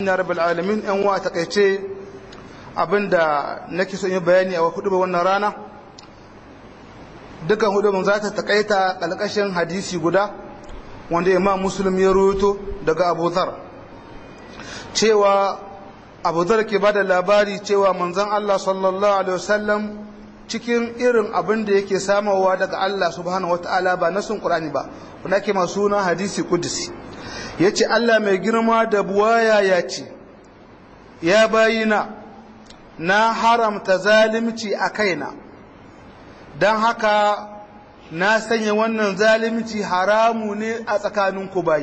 ya rabbal alamin yan wa takaice abinda nake son yi bayani a hudu wannan rana dukan hudu za ta takaita kalkashin hadisi guda wanda imam muslim ya rubuto daga abu dhar cewa abu dhar ke bada labari cewa manzon Allah sallallahu alaihi wasallam cikin irin abin da yake samawa daga Allah subhanahu wataala ba nasun qur'ani ba wanda ke masu na hadisi kudusi yace Allah mai girma da buwaya ya ce ya bayina na haramta zalimci a kaina don haka na sanya wannan zalimci haramu ne a tsakaninku bayi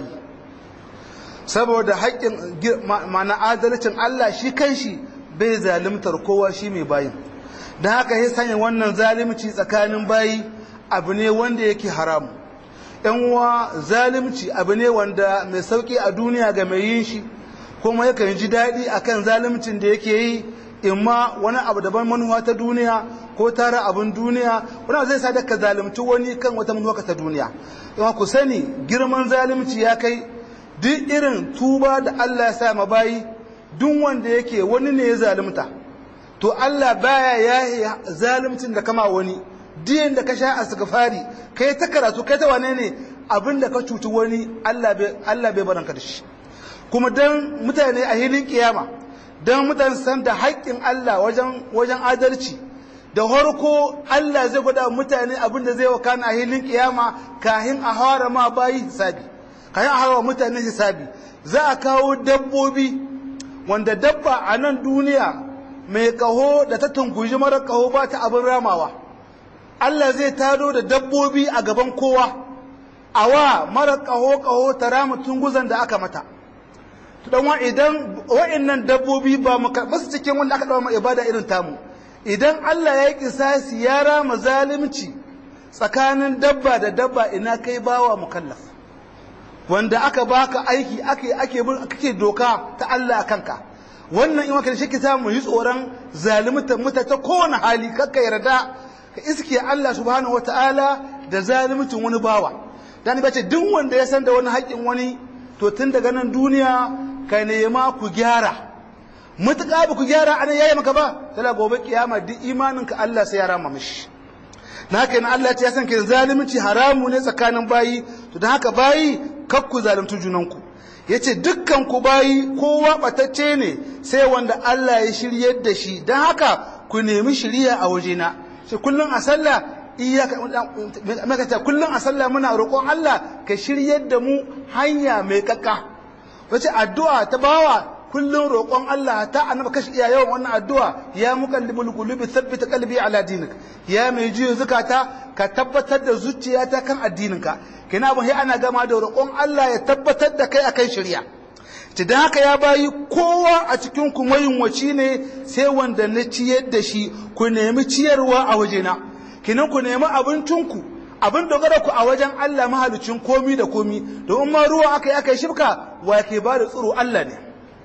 saboda haƙƙin mana adalcin Allah shi kanshi bai zalimtar kowa shi mai bayin don haka ya sanya wannan zalimci tsakanin bayi abu ne wanda yake haramu ‘yan uwa zalimci abu ne wanda mai sauƙi a duniya ga mai yin shi kuma yakan ji daɗi akan zalimcin da yake yi imma wani abu daban manuwa ta duniya ko tara abin duniya wani zai sa ka zalimci wani kan wata manuwa ta duniya yawa ku sani girman zalimci ya kai duk irin tuba da Allah ya sa ma bayi duk wanda yake wani ne ya zalimta to Allah baya ya zalimcin da kama wani diyan da ka sha asgafari kai ta karatu kai ta wane ne abin da ka cuci wani Allah bai Allah bai baranka da shi kuma dan mutane a hilin kiyama don mutane san da haƙƙin Allah wajen adalci da harko Allah zai gwada mutane abin da zai wakana a hilin kiyama kahin a hawara ma bayi hisabi kahin a hawara mutane hisabi za a kawo dabbobi wanda dabba a nan duniya mai kaho da ta tunguji mara kaho ba ta abin ramawa Allah zai tado da dabbobi a gaban kowa a wa mara kaho kaho ta rama tunguzan da aka mata dan wa idan wa'annan dabbobi ba mu karɓa su cikin wanda aka dawo ibada irin tamu idan Allah ya yi kisasi ya rama zalimci tsakanin dabba da dabba ina kai bawa mukallaf wanda aka baka aiki ake ake bin kake doka ta Allah kanka wannan in maka shi kita mu yi tsoron zalimta muta ta kowane hali kakka yarda ka iske Allah subhanahu wataala da zalimcin wani bawa dan bace duk wanda ya san da wani haƙin wani to tun daga nan duniya ka nema ku gyara mutuƙa ba ku gyara ana yayi maka ba tana gobe kiyama duk imaninka Allah sai ya rama mishi na haka yana Allah ya san ke zalunci haramu ne tsakanin bayi to don haka bayi kar ku zalunci junanku yace dukkan ku bayi kowa batacce ne sai wanda Allah ya shiryar da shi don haka ku nemi shiriya a wajena sai kullum a sallah iyaka makata kullum a sallah muna roƙon Allah ka shiryar da mu hanya mai kakka wace addu'a ta bawa kullum roƙon Allah ta annaba kashi iya yawan wannan addu'a ya muqallibul qulubi thabbit qalbi ala dinik ya mai jiyo zakata ka tabbatar da zuciyata kan addininka kina ba sai ana gama da roƙon Allah ya tabbatar da kai akan shari'a dan haka ya bayi kowa a cikin ku mayunwaci ne sai wanda na ciyar da shi ku nemi ciyarwa a wajena kinan ku nemi abincinku abin dogara ku a wajen Allah mahalicin komi da komi domin ma ruwa aka yi aka yi shibka wa ke ba da tsiro Allah ne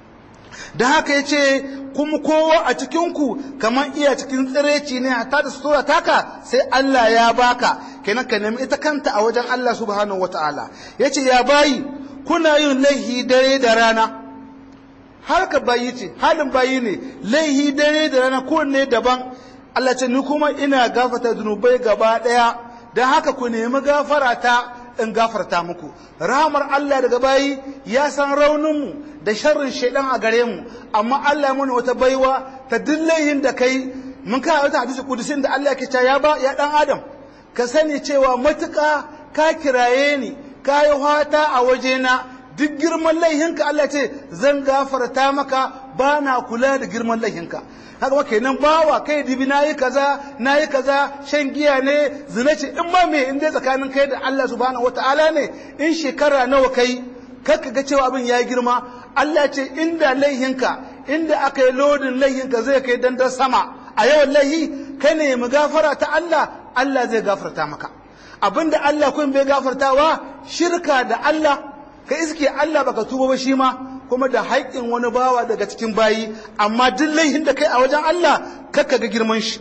da haka ya ce kuma kowa a cikinku kamar iya cikin tsireci ne hatta da sutura taka sai Allah ya baka kenan ka nemi ita kanta a wajen Allah subhanahu wataala ya ce ya bayi kuna yin laihi dare da rana har ka bayi ce halin bayi ne laihi dare da rana kowanne daban Allah ce ni kuma ina gafata zunubai gaba ɗaya don haka ku nemi gafara ta in gafarta muku rahamar Allah daga bayi ya san rauninmu da sharrin shaidan a gare mu amma Allah ya muni wata baiwa ta dillayin da kai mun ka wata hadisi kudusin da Allah ke cewa ya ba ya dan adam ka sani cewa matuƙa ka kiraye ni ka yi fata a wajena duk girman laihinka Allah ce zan gafarta maka ba na kula da girman laihinka haka ma kenan bawa kai dibi nayi kaza nayi kaza shan giya ne zina ce in ma me in dai tsakanin kai da Allah subhanahu wataala ne in shekara nawa kai kakka ga cewa abin ya girma Allah ce inda laihinka inda aka yi lodin laihinka zai kai dandan sama a yawan laihi kai ne mu gafara ta Allah Allah zai gafarta maka abinda Allah kun bai gafartawa shirka da Allah ka iske Allah baka tuba ba shi ma kuma da haƙƙin wani bawa daga cikin bayi amma duk laihin da kai a wajen Allah kakka ga girman shi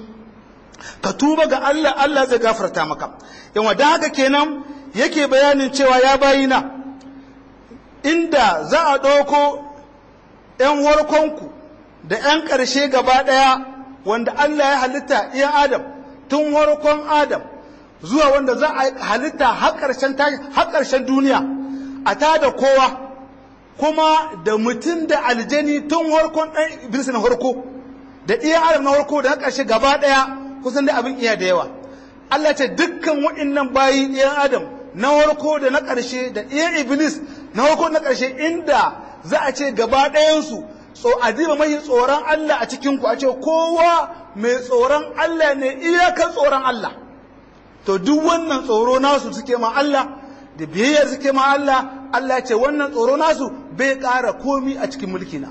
ka tuba ga Allah Allah zai gafarta maka yawa da haka kenan yake bayanin cewa ya bayina inda za a ɗauko ‘yan warkonku da ‘yan ƙarshe gaba ɗaya wanda Allah ya halitta iya Adam tun warkon Adam zuwa wanda za a halitta har ƙarshen duniya a ta da kowa kuma da mutum da aljani tun warkon ɗan Iblis na harko da iya Adam na harko da na ƙarshe gaba ɗaya kusan da abin iya da yawa Allah ce dukkan waɗannan bayi ɗiyan Adam na warko da na ƙarshe da ɗiyan Iblis na warko na ƙarshe inda za a ce gaba ɗayansu so adiba mai tsoron Allah a cikinku a ce kowa mai tsoron Allah ne iyakar tsoron Allah to duk wannan tsoro nasu suke ma Allah da biyayyar suke ma Allah Allah ce wannan tsoro nasu bai ƙara komi a cikin mulkina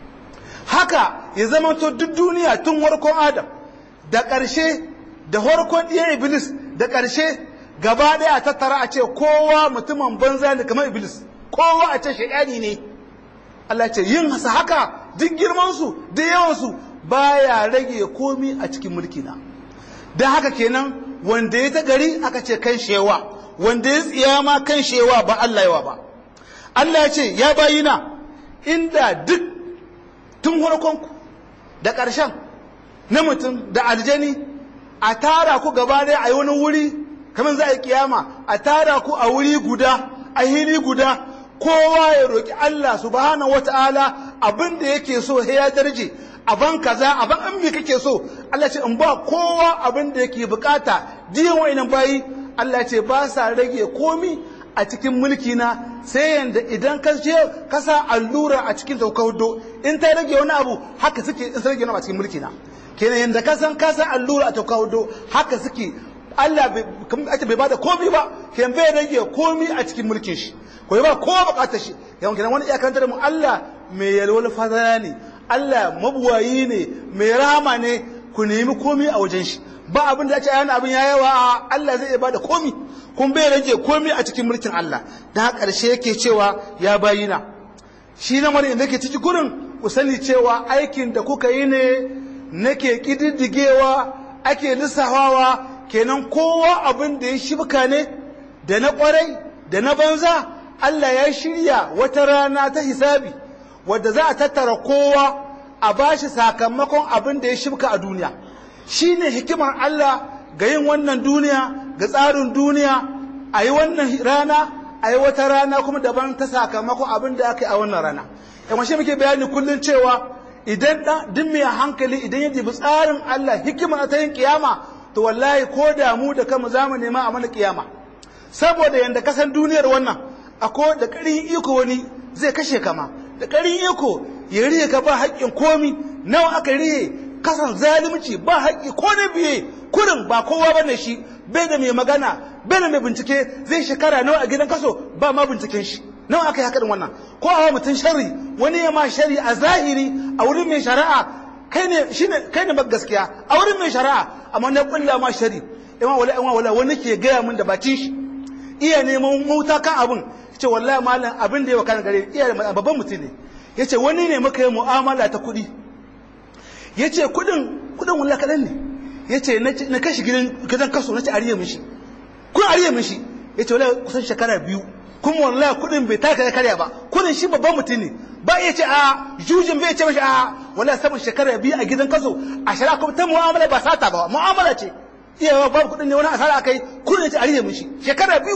haka ya zama to duk duniya tun warkon Adam da ƙarshe da harkon ɗiyan Iblis da ƙarshe gaba ɗaya a tattara a ce kowa mutumin banza ne kamar Iblis kowa a ce shaidani ne Allah ce yin hasa haka duk girmansu duk yawansu baya rage komi a cikin mulkina don haka kenan wanda ya ta gari aka ce kan shewa wanda ya tsiya ma kan shewa ba Allah yawa ba Allah ya ce ya bayina inda duk tun harkonku da ƙarshen na mutum da aljani a tara ku gaba ɗaya a yi wani wuri kamar za a yi kiyama a tara ku a wuri guda a hili guda kowa ya roƙi Allah subhanahu wata'ala abin da yake so sai ya darje aban kaza aban an me kake so Allah ce in ba kowa abin da yake bukata diyan wa'inan bayi Allah ce ba sa rage komi a cikin mulki na sai yanda idan ka je ka sa allura a cikin taukaudo in ta rage wani abu haka suke in rage wani a cikin mulki na kenan yanda ka san ka sa allura a taukaudo haka suke Allah bai bada komi ba kenan bai rage komi a cikin mulkin shi ko ba kowa bukatar shi yawan kenan wani iyakar da mu Allah mai yalwal fadara ne Allah mabuwayi ne mai rama ne ku nemi komi a wajen shi ba abin da ya ce yana abin ya yawa Allah zai iya bada komi kun bai rage komi a cikin mulkin Allah da ƙarshe yake cewa ya bayina shi na mani da ke ciki gurin ku sani cewa aikin da kuka yi ne nake kididdigewa ake lissafawa kenan kowa abin da ya shibka ne da na kwarai da na banza Allah ya shirya wata rana ta hisabi wadda za a tattara kowa a bashi sakamakon abin da ya shibka a duniya shi ne hikimar Allah ga yin wannan duniya ga tsarin duniya a yi wannan rana a yi wata rana kuma daban ta sakamakon abin da aka yi a wannan rana yamma shi muke bayani kullum cewa idan duk mai hankali idan ya dibi tsarin Allah hikimar ta yin kiyama to wallahi ko da mu da kanmu za mu nema a mana kiyama saboda yanda kasan duniyar wannan ako da ƙarin iko wani zai kashe kama da ƙarin iko ya riye ka ba haƙƙin komi nawa aka riye kasan zalunci ba haƙƙi ko na biye kurin ba kowa bane shi bai da mai magana bai da mai bincike zai shekara nawa a gidan kaso ba ma binciken shi nawa aka yi haka wannan ko a mutum shari wani ya ma shari a zahiri a wurin mai shari'a kai ne shine kai ne gaskiya a wurin mai shari'a amma na kulla ma shari ima wala ima wala wani ke gaya min da bakin shi iya neman mauta kan abin ce wallahi malam abin da ya wakana gare iya babban mutum ne yace wani ne muka yi mu'amala ta kuɗi yace kuɗin kuɗin wallahi kaɗan ne yace na kashi gidan gidan kaso nace ariye mishi kun ariye mishi yace wallahi kusan shekara biyu kuma wallahi kuɗin bai taka karya ba kuɗin shi babban mutum ne ba iya ce a jujin bai ce mashi a wallahi saman shekara biyu a gidan kaso a shari'a kuma ta mu'amala ba sata ba mu'amala ce iya babu kuɗin ne wani asara akai kuɗin yace ariye mishi shekara biyu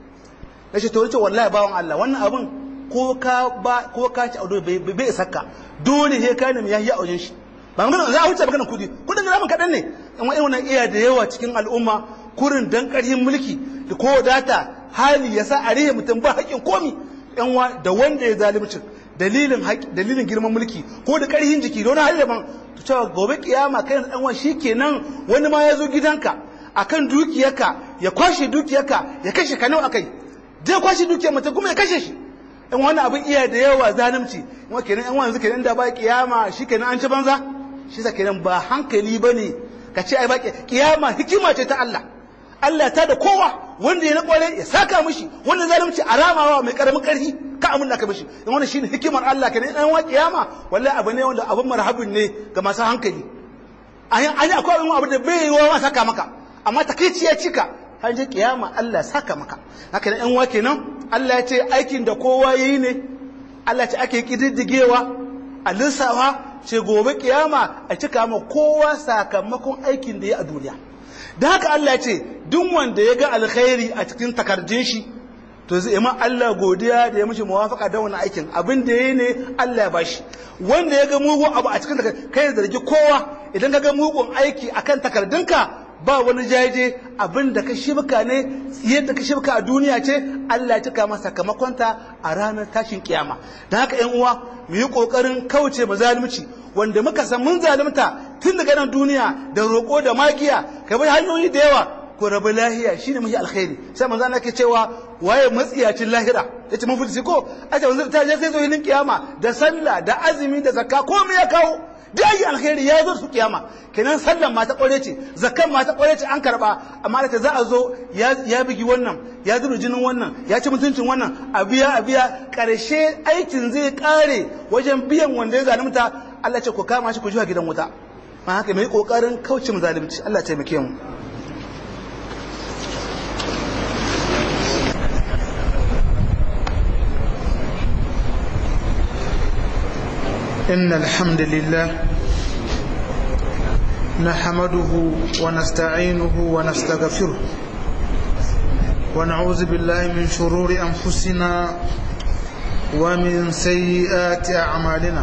na ce tori ce wallahi bawan Allah wannan abin ko ka ba ko ka ci audo bai bai saka dole he ka ne ya yi a wajen shi ba magana za a huce magana kudi kudin da zamu kadan ne amma irin wannan iya da yawa cikin al'umma kurin dan karhin mulki da ko wadata hali yasa a rihe mutum ba haƙin komi yan wa da wanda ya zalimci dalilin dalilin girman mulki ko da karhin jiki da wani hali daban to cewa gobe kiyama kai dan wa shikenan wani ma ya zo gidanka akan dukiyarka ya kwashe dukiyarka ya kashe ka nawa akai zai kwashe dukiyar mutum kuma ya kashe shi in wani abin iya da yawa zalunci kuma kenan in wani kenan da ba kiyama shi kenan an ci banza shi sa kenan ba hankali ba ne ka ce ai ba kiyama hikima ce ta Allah Allah ta da kowa wanda ya na kware ya saka mishi wanda zalunci alamawa mai karamin karfi ka amin ka mishi in wannan shine hikimar Allah kenan in wa kiyama wallahi abu ne wanda abin marhabin ne ga masu hankali an yi akwai abin da bai yi wa saka maka amma takeici ya cika har je kiyama Allah saka maka haka nan yan wa kenan Allah ya ce aikin da kowa yayi ne Allah ya ce ake kididdigewa a lissafa ce gobe kiyama a cika ma kowa sakamakon aikin da ya a duniya da haka Allah ce duk wanda ya ga alkhairi a cikin takardun shi to zai ma Allah godiya da ya mishi muwafaka da wannan aikin abin da yayi ne Allah ya bashi wanda ya ga mugun abu a cikin takardun kai da zargi kowa idan ka ga mugun aiki akan takardunka ba wani jaje abin da ka shibka ne yadda ka shibka a duniya ce Allah ya cika masa sakamakonta a ranar tashin kiyama da haka yan uwa mu yi kokarin kauce ma zalunci wanda muka san mun zalunta tun daga nan duniya da roƙo da magiya ka bi hanyoyi da yawa ko rabu lahiya shine mafi alkhairi sai manzo Allah ke cewa waye matsiyacin lahira yace mun fiti ko aje wanzu ta je sai zo yin kiyama da sallah da azumi da zakka komai ya kawo da yi alkhairi ya zo su kiyama kenan sallan ma ta kware ce zakkan ma ta kware ce an karba amma da za a zo ya bigi wannan ya zuru jinin wannan ya ci mutuncin wannan a biya a biya karshe aikin zai kare wajen biyan wanda ya zalunta Allah ce ku kama shi ku jiwa gidan wuta ma haka mai kokarin kauce mu zalunci Allah taimake mu إن الحمد لله نحمده ونستعينه ونستغفره ونعوذ بالله من شرور أنفسنا ومن سيئات أعمالنا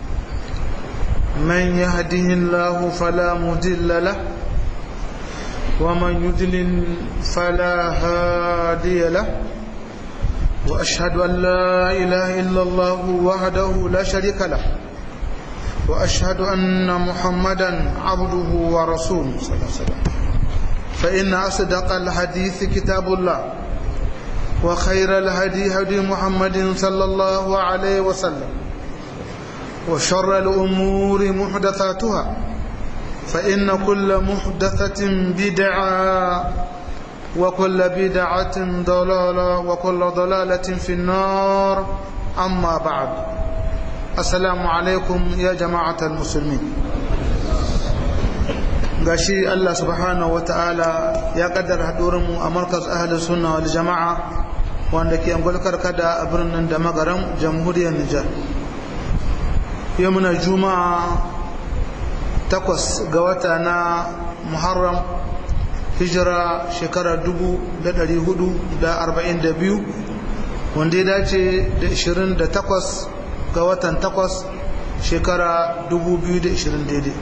من يهده الله فلا مضل له ومن يضلل فلا هادي له وأشهد أن لا إله إلا الله وحده لا شريك له وأشهد أن محمدا عبده ورسوله صلى الله عليه وسلم فإن أصدق الحديث كتاب الله وخير الهدي هدي محمد صلى الله عليه وسلم وشر الأمور محدثاتها فإن كل محدثة بدعة وكل بدعة ضلالة وكل ضلالة في النار أما بعد السلام عليكم يا جماعة المسلمين gashi Allah subhanahu wata'ala ya kaddara hadurinmu a markaz ahli sunna wal jama'a wanda ke angulkar kada a birnin da magaran jamhuriyar Nijar yau muna juma'a takwas ga wata na Muharram hijira shekara 442 wanda ya dace da 28 ga watan 8 shekara 2020 daidai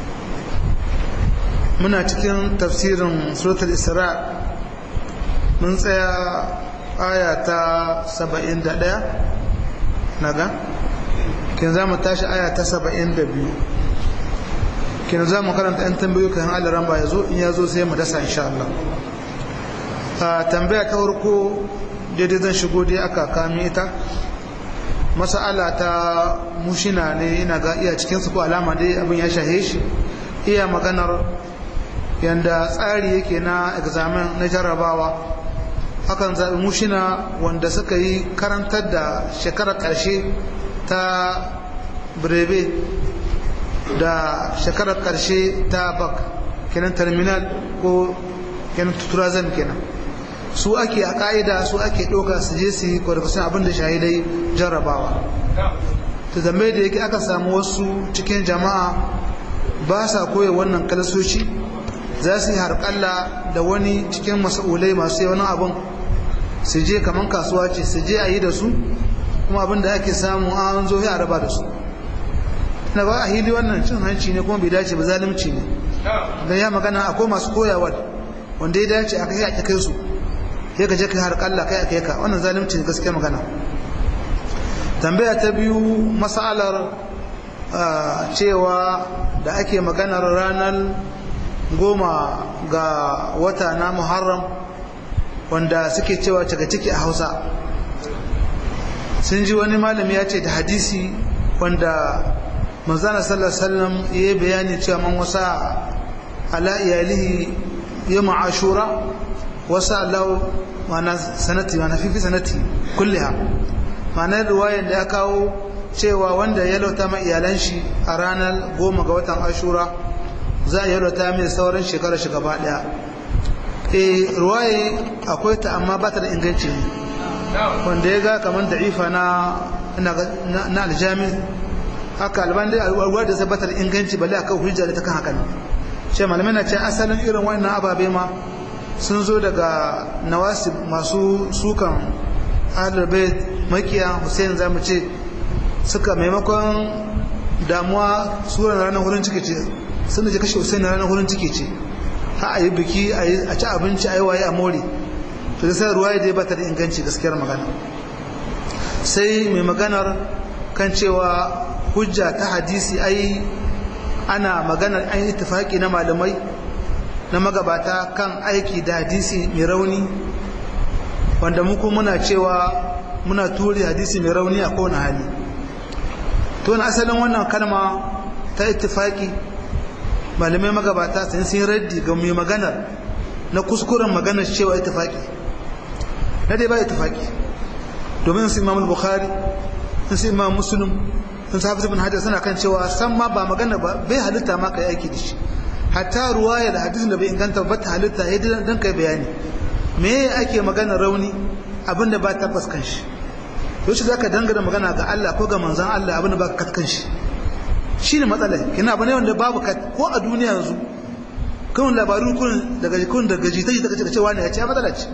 muna cikin tafsirin suratul isra mun tsaya aya ta 71 naga kin za mu tashi aya ta 72 kin za mu karanta 'yan tambayoyi kan alaran ba ya zo in ya zo sai mu dasa insha Allah a tambaya ta farko daidai zan shigo dai aka kami ita masala ta mushina ne ina ga iya cikin su ko alama dai abin ya shahe shi iya maganar yanda tsari yake na examen na jarrabawa hakan zaɓi mushina wanda suka yi karantar da shekarar ƙarshe ta breve da shekarar ƙarshe ta bak kenan terminal ko kenan tuturazan kenan su ake a ƙa'ida su ake ɗauka su je su yi kwarfasin abin da shahidai jarrabawa ta zame da yake aka samu wasu cikin jama'a ba sa koya wannan kalasoci za su yi harƙalla da wani cikin masa'ulai masu yawan abin su je kamar kasuwa ce su je a yi da su kuma abin da ake samu an zo ya raba da su na ba a hili wannan cin hanci ne kuma bai dace ba zalimci ne da ya magana akwai masu koyawa wanda ya dace a kai a kai su ya gaje kai har kalla kai a kai ka wannan zalimci ne gaskiya magana tambaya ta biyu masalar cewa da ake maganar ranar goma ga wata na muharram wanda suke cewa cika ciki a hausa sun ji wani malami ya ce da hadisi wanda manzana sallallahu alaihi wasallam yayi bayani cewa man wasa ala iyalihi yawm ashura wasa Allah mana sanati mana fi sanati kulliha mana riwayar da ya kawo cewa wanda ya lauta ma iyalan shi a ranar goma ga watan ashura za a yalwata mai sauran shekara shi gaba daya eh riwaye akwai ta amma ba ta da inganci ne wanda ya ga kamar da'ifa na na aljami haka alban dai ruwa da tabbatar inganci balle akan hujja da ta kan haka ce malamai na ce asalin irin wannan ababe ma sun zo daga nawasib masu sukan ahlul bait makiya Hussein zamu ce suka maimakon damuwa suran ranar hurin ciki ce sun da kashe Hussein ranar hurin ciki ce ha a yi biki a ci abinci a yi waye a more to da sai ruwa dai ba ta da inganci gaskiyar magana sai mai maganar kan cewa hujja ta hadisi ai ana maganar an yi tufaki na malamai na magabata kan aiki da hadisi mai rauni wanda muku muna cewa muna turi hadisi mai rauni a kowane hali to na asalin wannan kalma ta ittifaki malamai magabata sun sun raddi ga mai maganar na kuskuren maganar cewa ittifaki na dai ba ittifaki domin su imam bukhari sun su imam muslim sun su hafiz ibn hajar suna kan cewa san ma ba magana ba bai halitta ma kai aiki da shi hatta ruwaya da hadisin da bai inganta ba ta halitta ya dan kai bayani me ake magana rauni abinda ba tabbas kan shi to shi zaka dangana magana ga Allah ko ga manzon Allah abinda ba ka kan shi shine matsala kina bane wanda babu kat ko a duniya yanzu kun labaru kun daga kun daga jita jita kace cewa ne ya ce matsala ce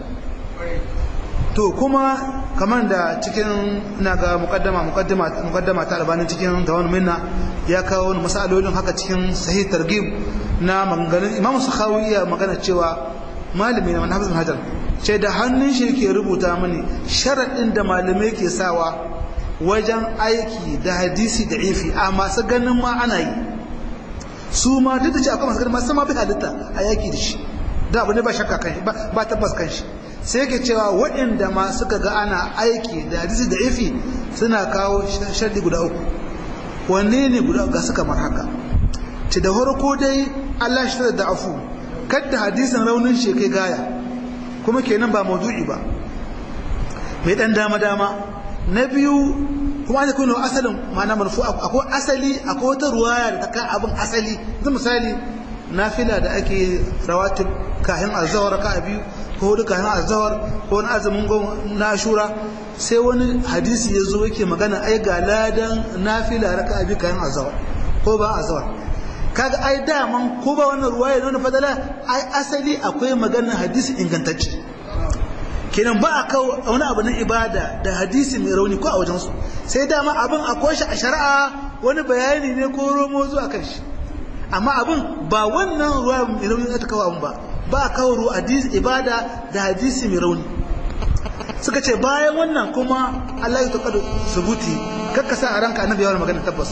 to kuma kamar da cikin ina ga mukaddama mukaddama mukaddama ta albanin cikin tawon minna ya kawo wani masalolin haka cikin sahih targhib na maganganun imam sakhawi ya magana cewa malami na manhajul hajar ce da hannun shi ke rubuta mini sharadin da malamai ke sawa wajen aiki da hadisi da ifi a masu ganin ma ana yi su ma duk da ce akwai masu ganin masu ma bi halitta a yaki da shi da abu ne ba shakka kan shi ba tabbas kan shi sai ke cewa waɗanda ma suka ga ana aiki da hadisi da ifi suna kawo shardi guda uku wanne ne guda ga su kamar haka ci da farko dai Allah shi da afu kadda hadisin raunin shi kai gaya kuma kenan ba maudu'i ba mai dan dama dama na biyu kuma an kuna asalin ma'ana marfu akwai asali akwai wata ruwaya da ta kan abin asali zai misali nafila da ake rawatib kahin azawar ka biyu ko duka na azawar ko wani azumin na shura sai wani hadisi ya zo yake magana ai ga ladan nafila raka abi kayan azawar ko ba azawar kaga ai daman ko ba wannan ruwaya nuna fadala ai asali akwai maganar hadisi ingantacce kenan ba a kawo wani abu na ibada da hadisi mai rauni ko a wajen su sai dama abin akwai shi a shari'a wani bayani ne ko romo zuwa kan shi amma abin ba wannan ruwa mai rauni ta kawo abin ba ba a kawo hadisi ibada da hadisi mai rauni suka ce bayan wannan kuma Allah ya taƙadu subuti kakka sa a ranka annabi yawon magana tabbas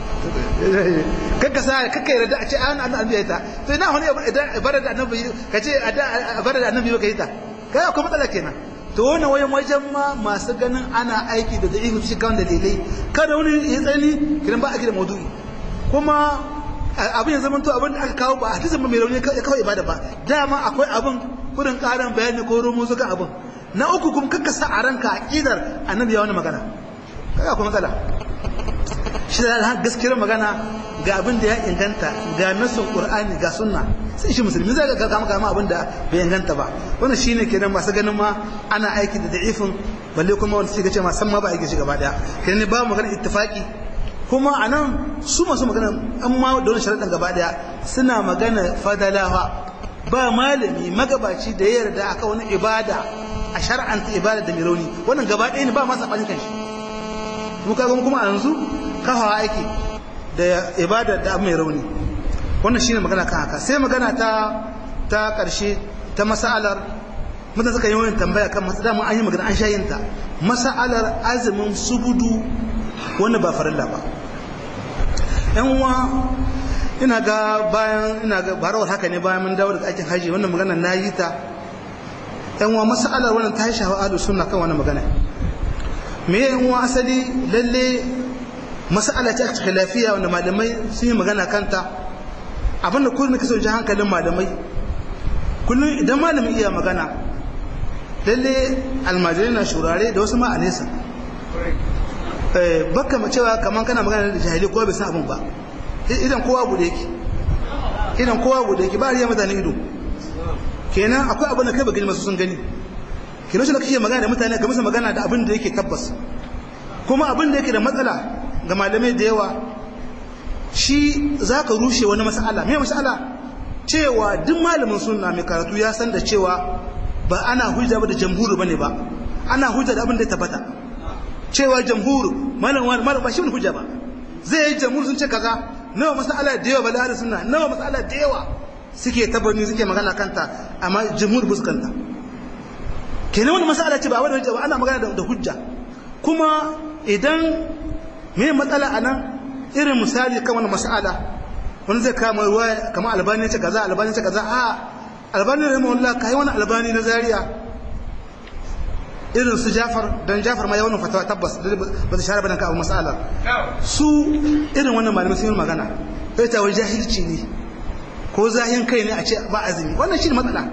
kakka sa kakka yarda a ce an annabi ya ta to ina wani ibada da annabi ka ce ibada da annabi ka yi ta kai akwai matsala kenan to wannan wayan wajen ma masu ganin ana aiki da da'ihu shi kan dalilai kada wani ya tsani kiran ba a da maudu'i kuma abin ya zama to abin da aka kawo ba a hadisin mai rauni ya kawo ibada ba dama akwai abin kudin karin bayani ko romo suka abin na uku kuma kakka sa a ranka aqidar annabi ya wani magana kaga akwai matsala shi da gaskiyar magana ga abin da ya inganta ga nasin qur'ani ga sunna sai shi musulmi zai ga kama kama abin da bai inganta ba wannan shine kenan masu ganin ma ana aiki da da'ifin balle kuma wanda suke ce ma san ma ba aiki shi gaba daya kenan ba magana ittifaqi kuma a nan su masu magana an ma da wani sharaɗin gaba ɗaya suna magana fadalawa ba malami magabaci da ya yarda aka wani ibada a shar'anta ibada da mai rauni wannan gaba ɗaya ne ba masa ɓanin kanshi mu kaga kuma a yanzu kafawa aiki da ibada da mai rauni wannan shine magana kan haka sai magana ta ta ƙarshe ta mas'alar mutane suka yi wani tambaya kan masu mu an yi magana an shayinta mas'alar azumin subudu wanda ba farilla ba yan uwa ina ga bayan ina ga barawar haka ne bayan mun dawo daga aikin haji wannan magana na yi ta yan uwa mas'alar wannan ta shafa ahlus sunna kan wannan magana me yan uwa asali lalle mas'ala ta khilafiya wanda malamai sun yi magana kanta abinda kullum nake so ji hankalin malamai kullum idan malami iya magana lalle almajirai na shurare da wasu ma a nesa baka ma cewa kaman kana magana da jahili ko bai san abun ba idan kowa gude yake idan kowa gude yake ba riya mutane ido kenan akwai abin da kai ba gani masu sun gani kenan shi da kake magana da mutane ka musu magana da abin da yake tabbas kuma abin da yake da matsala ga malamai da yawa shi za ka rushe wani mas'ala me mas'ala cewa duk malamin sunna mai karatu ya san da cewa ba ana hujja ba da jamhuri bane ba ana hujja da abin da ya tabbata cewa jamhur malam malam ba shi wani hujja ba zai yi jamhur sun ce kaza nawa mas'ala da yawa balari sunna nawa mas'ala da yawa suke tabbani suke magana kanta amma jamhur ba su kanta kenan wani mas'ala ce ba wani hujja ba ana magana da hujja kuma idan me matsala anan irin misali kan wani mas'ala wani zai kama ruwa kama albani ce kaza albani ce kaza a albani ne mawalla kai wani albani na zaria irin su jafar don jafar ma ya wannan fatawa tabbas ba ta share bane ka abu mas'ala su irin wannan malamai sun yi magana sai ta wani jahilci ne ko zahin kai ne a ce ba azumi wannan shi ne matsala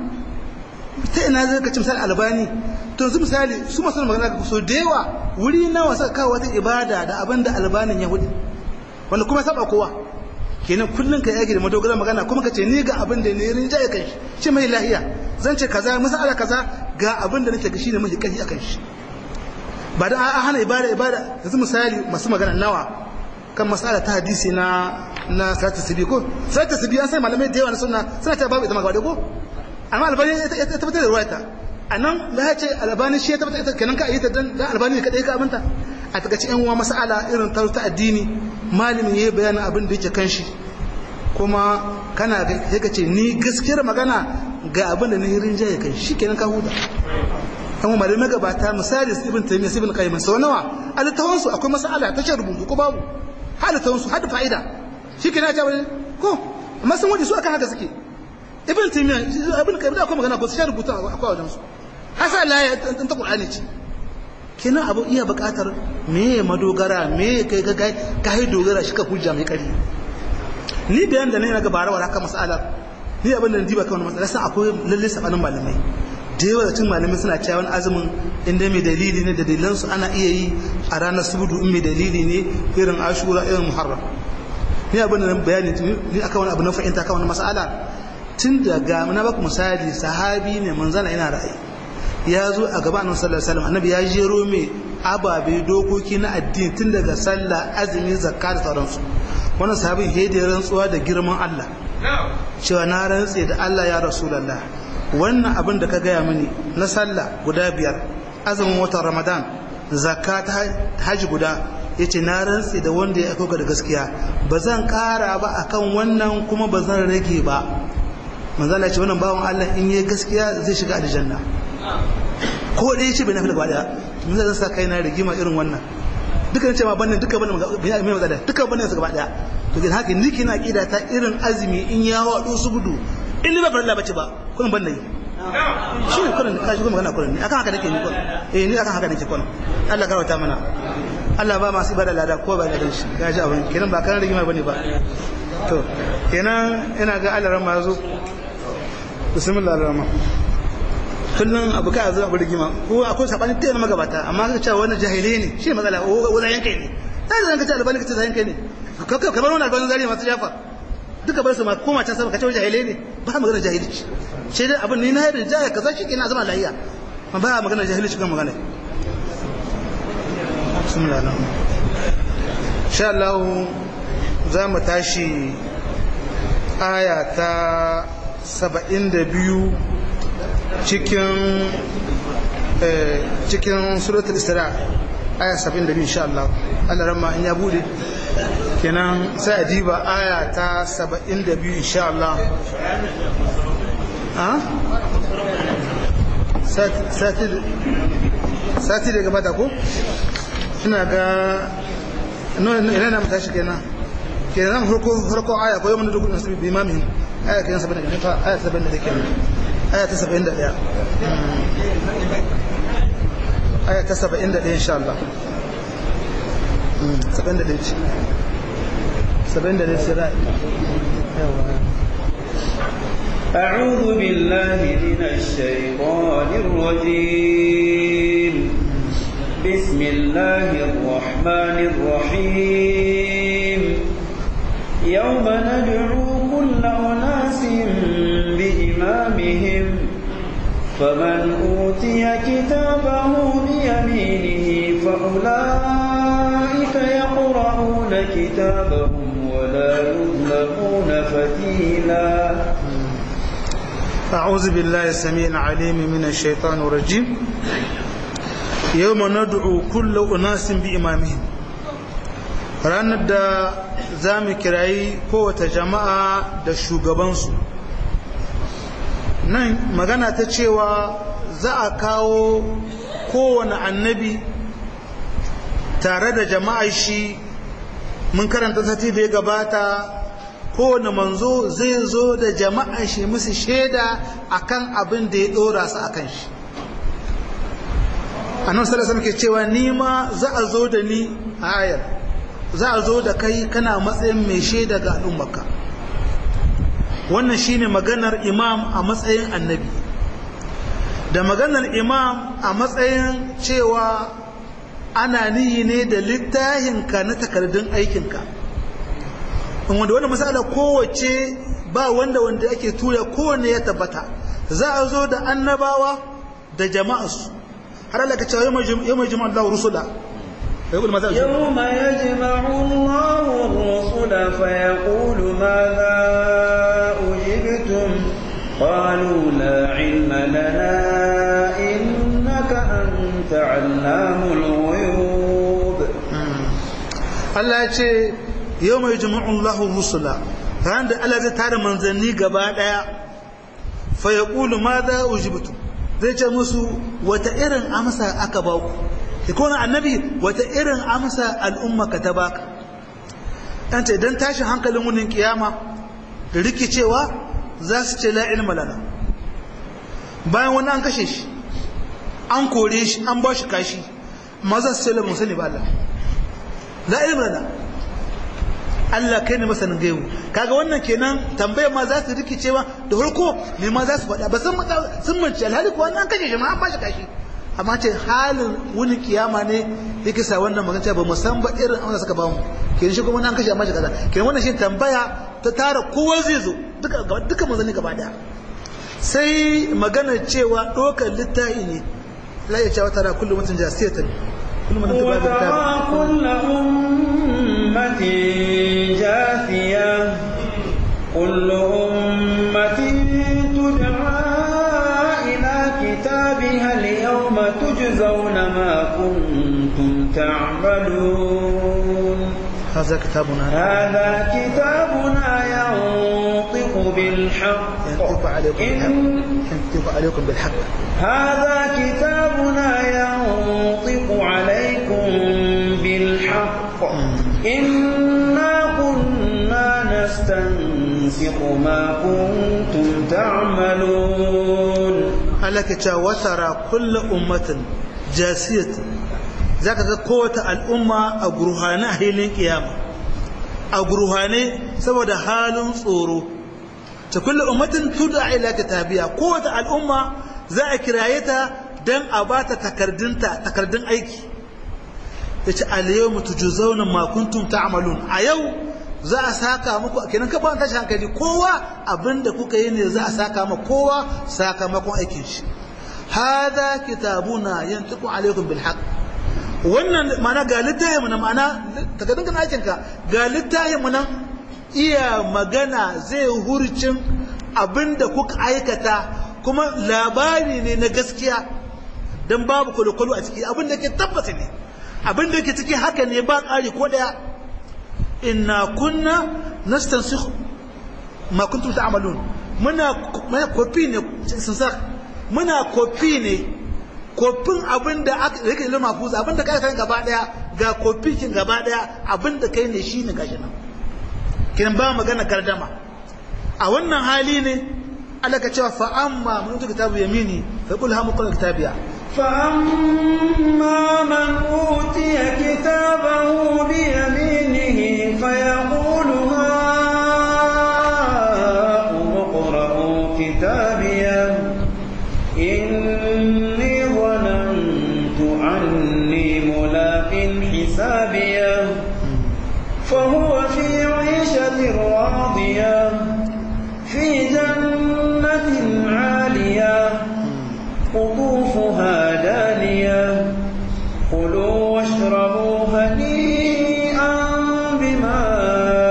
ta ina zai ka ci misali albani to yanzu misali su masu magana ka so da yawa wuri nawa suka kawo wata ibada da abin da albanin ya hudu wanda kuma saba kowa kenan kullum ka yage da madogara magana kuma ka ce ni ga abin da ne rin jaye kai shi mai lahiya zan ce kaza masala kaza ga abin da nake ga shine mai kai akan shi ba da a hana ibada ibada yanzu misali masu magana nawa kan masala ta hadisi na na salatu sibi ko salatu sibi an sai malamai da yawa na sunna suna ta babu ita magana ko amma albani ya tabbatar da ruwayata anan da ya ce albani shi ya tabbatar ita kenan ka yi ta dan albani kadai ka abinta a takaice yan uwa mas'ala irin ta ta addini malamin yayi bayanin abin da yake kan shi kuma kana ga sai ka ce ni gaskiyar magana ga abin da ni rinjaye kan shi kenan ka huta kuma malamai gabata misali ibn taymiyyah ibn qayyim sau nawa a littafin su akwai mas'ala ta ce rubutu ko babu halittafin su hada fa'ida shi kenan ja ko amma sun waje su akan haka suke ibn taymiyyah ibn qayyim da akwai magana ko su rubuta akwai wajen su hasa la ya ta qur'ani ce kenan abu iya buƙatar me madogara me kai ga kai dogara shi ka hujja mai kari ni bayan da ne na gabara wa haka mas'ala ni abin da diba kawai mas'ala sai akwai lalle sabanin malamai da yawa da cin malamai suna cewa wani azumin inda mai dalili ne da dalilan su ana iya yi a ranar subudu in mai dalili ne irin ashura irin muharram ni abin da bayani ni akan wani abu na fahimta kan wani mas'ala tun daga na baku misali sahabi ne manzana yana ra'ayi ya zo a gaba annabi sallallahu alaihi wasallam annabi ya jero mai ababe dokoki na addini tun daga sallah azumi zakka da sauransu wannan sahabin ya da rantsuwa da girman Allah cewa na rantse da Allah ya rasulullah wannan abin da ka gaya mini na sallah guda biyar azumin watan ramadan zakka ta haji guda yace na rantse da wanda ya aikoka da gaskiya ba zan kara ba akan wannan kuma ba zan rage ba manzala ce wannan bawan Allah in yi gaskiya zai shiga aljanna ko da yace bai nafi gaba daya mun zan sa kai na rigima irin wannan duka ce ma banne duka banne mai matsala duka banne su gaba daya to kin haka ni kina kida ta irin azumi in ya wado su gudu in ni ba farilla bace ba kun banne yi shi ne kullun ka shi kuma magana kullun akan haka nake ni kullun eh ni akan haka nake kullun Allah karwata mana Allah ba masu ibada lada ko ba da shi ya ji abin kenan ba kan rigima bane ba to kenan ina ga Allah ran ma zo bismillah ar-rahman kullum abu kai zo abu rigima ko akwai sabani ta yana magabata amma ka ce wannan jahilai ne shi matsala o wala yankai ne sai zan ka ce albani ka ce yankai ne kamar wannan albani zari masu jafa duka bar su ma koma can sama ka ce jahilai ne ba magana jahilci sai dai abin ni na yadda jaya kaza shi kenan zama lahiya ma ba magana jahilci kan magana bismillah insha Allah za mu tashi aya ta saba'in da biyu cikin cikin suratul isra aya saba'in da biyu insha Allah Allah ramma in ya bude kenan sai a diba aya ta saba'in da biyu insha Allah sati da gabata ko ina ga ina na matashi kenan kenan farko farko aya ko yawan dukkan nasu bi imamin aya kenan 70 ne fa aya 70 da kenan aya ta 71 aya ta 71 insha Allah 71 ce 71 ce rai أعوذ بالله من الشيطان الرجيم بسم الله الرحمن الرحيم يوم ندعو كل أناس بإمامهم فمن أوتي كتابه بيمينه فأولئك يقرؤون كتابهم ولا يظلمون فتيلا أعوذ بالله السميع العليم من الشيطان الرجيم يوم ندعو كل أناس بإمامهم ranar da za mu kirayi kowace jama'a da shugabansu nan magana ta cewa za a kawo kowane annabi tare da jama'ar shi mun karanta sati da ya gabata kowane manzo zai zo da jama'ar shi musu shaida akan abin da ya dora su akan shi annabi sallallahu alaihi ke cewa ni ma za a zo da ni a ayar za a zo da kai kana matsayin mai shaida ga al'ummarka wannan shine maganar imam a matsayin annabi da maganar imam a matsayin cewa ana niyi ne da littahinka na takardun aikinka in wanda wani misala kowace ba wanda wanda ake tura kowanne ya tabbata za a zo da annabawa da jama'arsu har Allah ka cewa yau mai jima'ar Allah rusula يوم يجمع الله الرسل فيقول ماذا أجبتم قالوا لا علم لنا إنك أنت علام الغيوب Allah ya ce yau mai jima'un lahu rusula ran da Allah zai tara manzanni gaba daya fa ya ƙulu ma za ujibutu zai ce musu wata irin amsa aka ba ku da kone annabi wata irin amsa al'umma ka ta baka ɗan ce don tashin hankalin wunin kiyama da rikicewa za su ce la ilma lana bayan wani an kashe shi an kore shi an ba shi kashi amma za su ce la musani ba Allah la ilma lana Allah kai ne masanin gaibu kaga wannan kenan tambayar ma za su rikice ma da farko me ma za su faɗa ba sun sun mance alhali ko wannan kashe shi ma an bashi kashi amma ce halin wani kiyama ne yake sa wannan magana ba mu san ba irin amsa suka ba mu kenan shi kuma an kashe amma shi kaza kenan wannan shi tambaya ta tara kowa zai zo duka duka manzanni gaba daya sai magana cewa dokar littafi ne la ya cewa tara kullum mutum jasiyatan kullum mutum ba وترى كل أمة جاثية كل أمة تدعى إلى كتابها اليوم تجزون ما كنتم تعملون هذا كتابنا هذا كتابنا ينطق بالحق ينطق عليكم بالحق إن ينطق عليكم بالحق هذا كتابنا ينطق عليكم بالحق إنا كنا نستنسق ما كنتم تعملون Allah ke cewa watara kulla ummatin jasiyat zaka ga kowace al'umma a gurhane a hilin kiyama a gurhane saboda halin tsoro ta kulla ummatin tud'a ila kitabiya kowace al'umma za a kiraye ta dan a bata takardunta takardun aiki yace al-yawma tujzauna ma kuntum ta'malun a yau za a saka muku kenan ka ba tashi hankali kowa abinda kuka yi ne za a saka ma kowa sakamakon aikin shi hada kitabuna yantiqu alaikum bil haqq wannan mana ga littafin mu na mana takardun kana aikin ka ga littafin mu nan iya magana zai hurcin abinda kuka aikata kuma labari ne na gaskiya dan babu kwalo a ciki abinda ke tabbata ne abinda ke ciki haka ne ba ƙari ko daya inna kunna nastansikh ma kuntum ta'malun muna muna kofi ne sun sa muna kofi ne kofin abinda aka rike ilmi mafuz abinda kai kai gaba daya ga kofi kin gaba daya abinda kai ne shine gashi nan kin ba magana gardama a wannan hali ne Allah ka cewa fa amma mun tuka kitabu yamini fa qul ha muqra kitabiya فأما من أوتي كتابه بيمينه فيقول هاؤم اقرءوا كتابيه إني ظننت أني ملاق حسابيه فهو في عيشة راضية في جنة عالية قطوفها دانية كلوا واشربوا هنيئا بما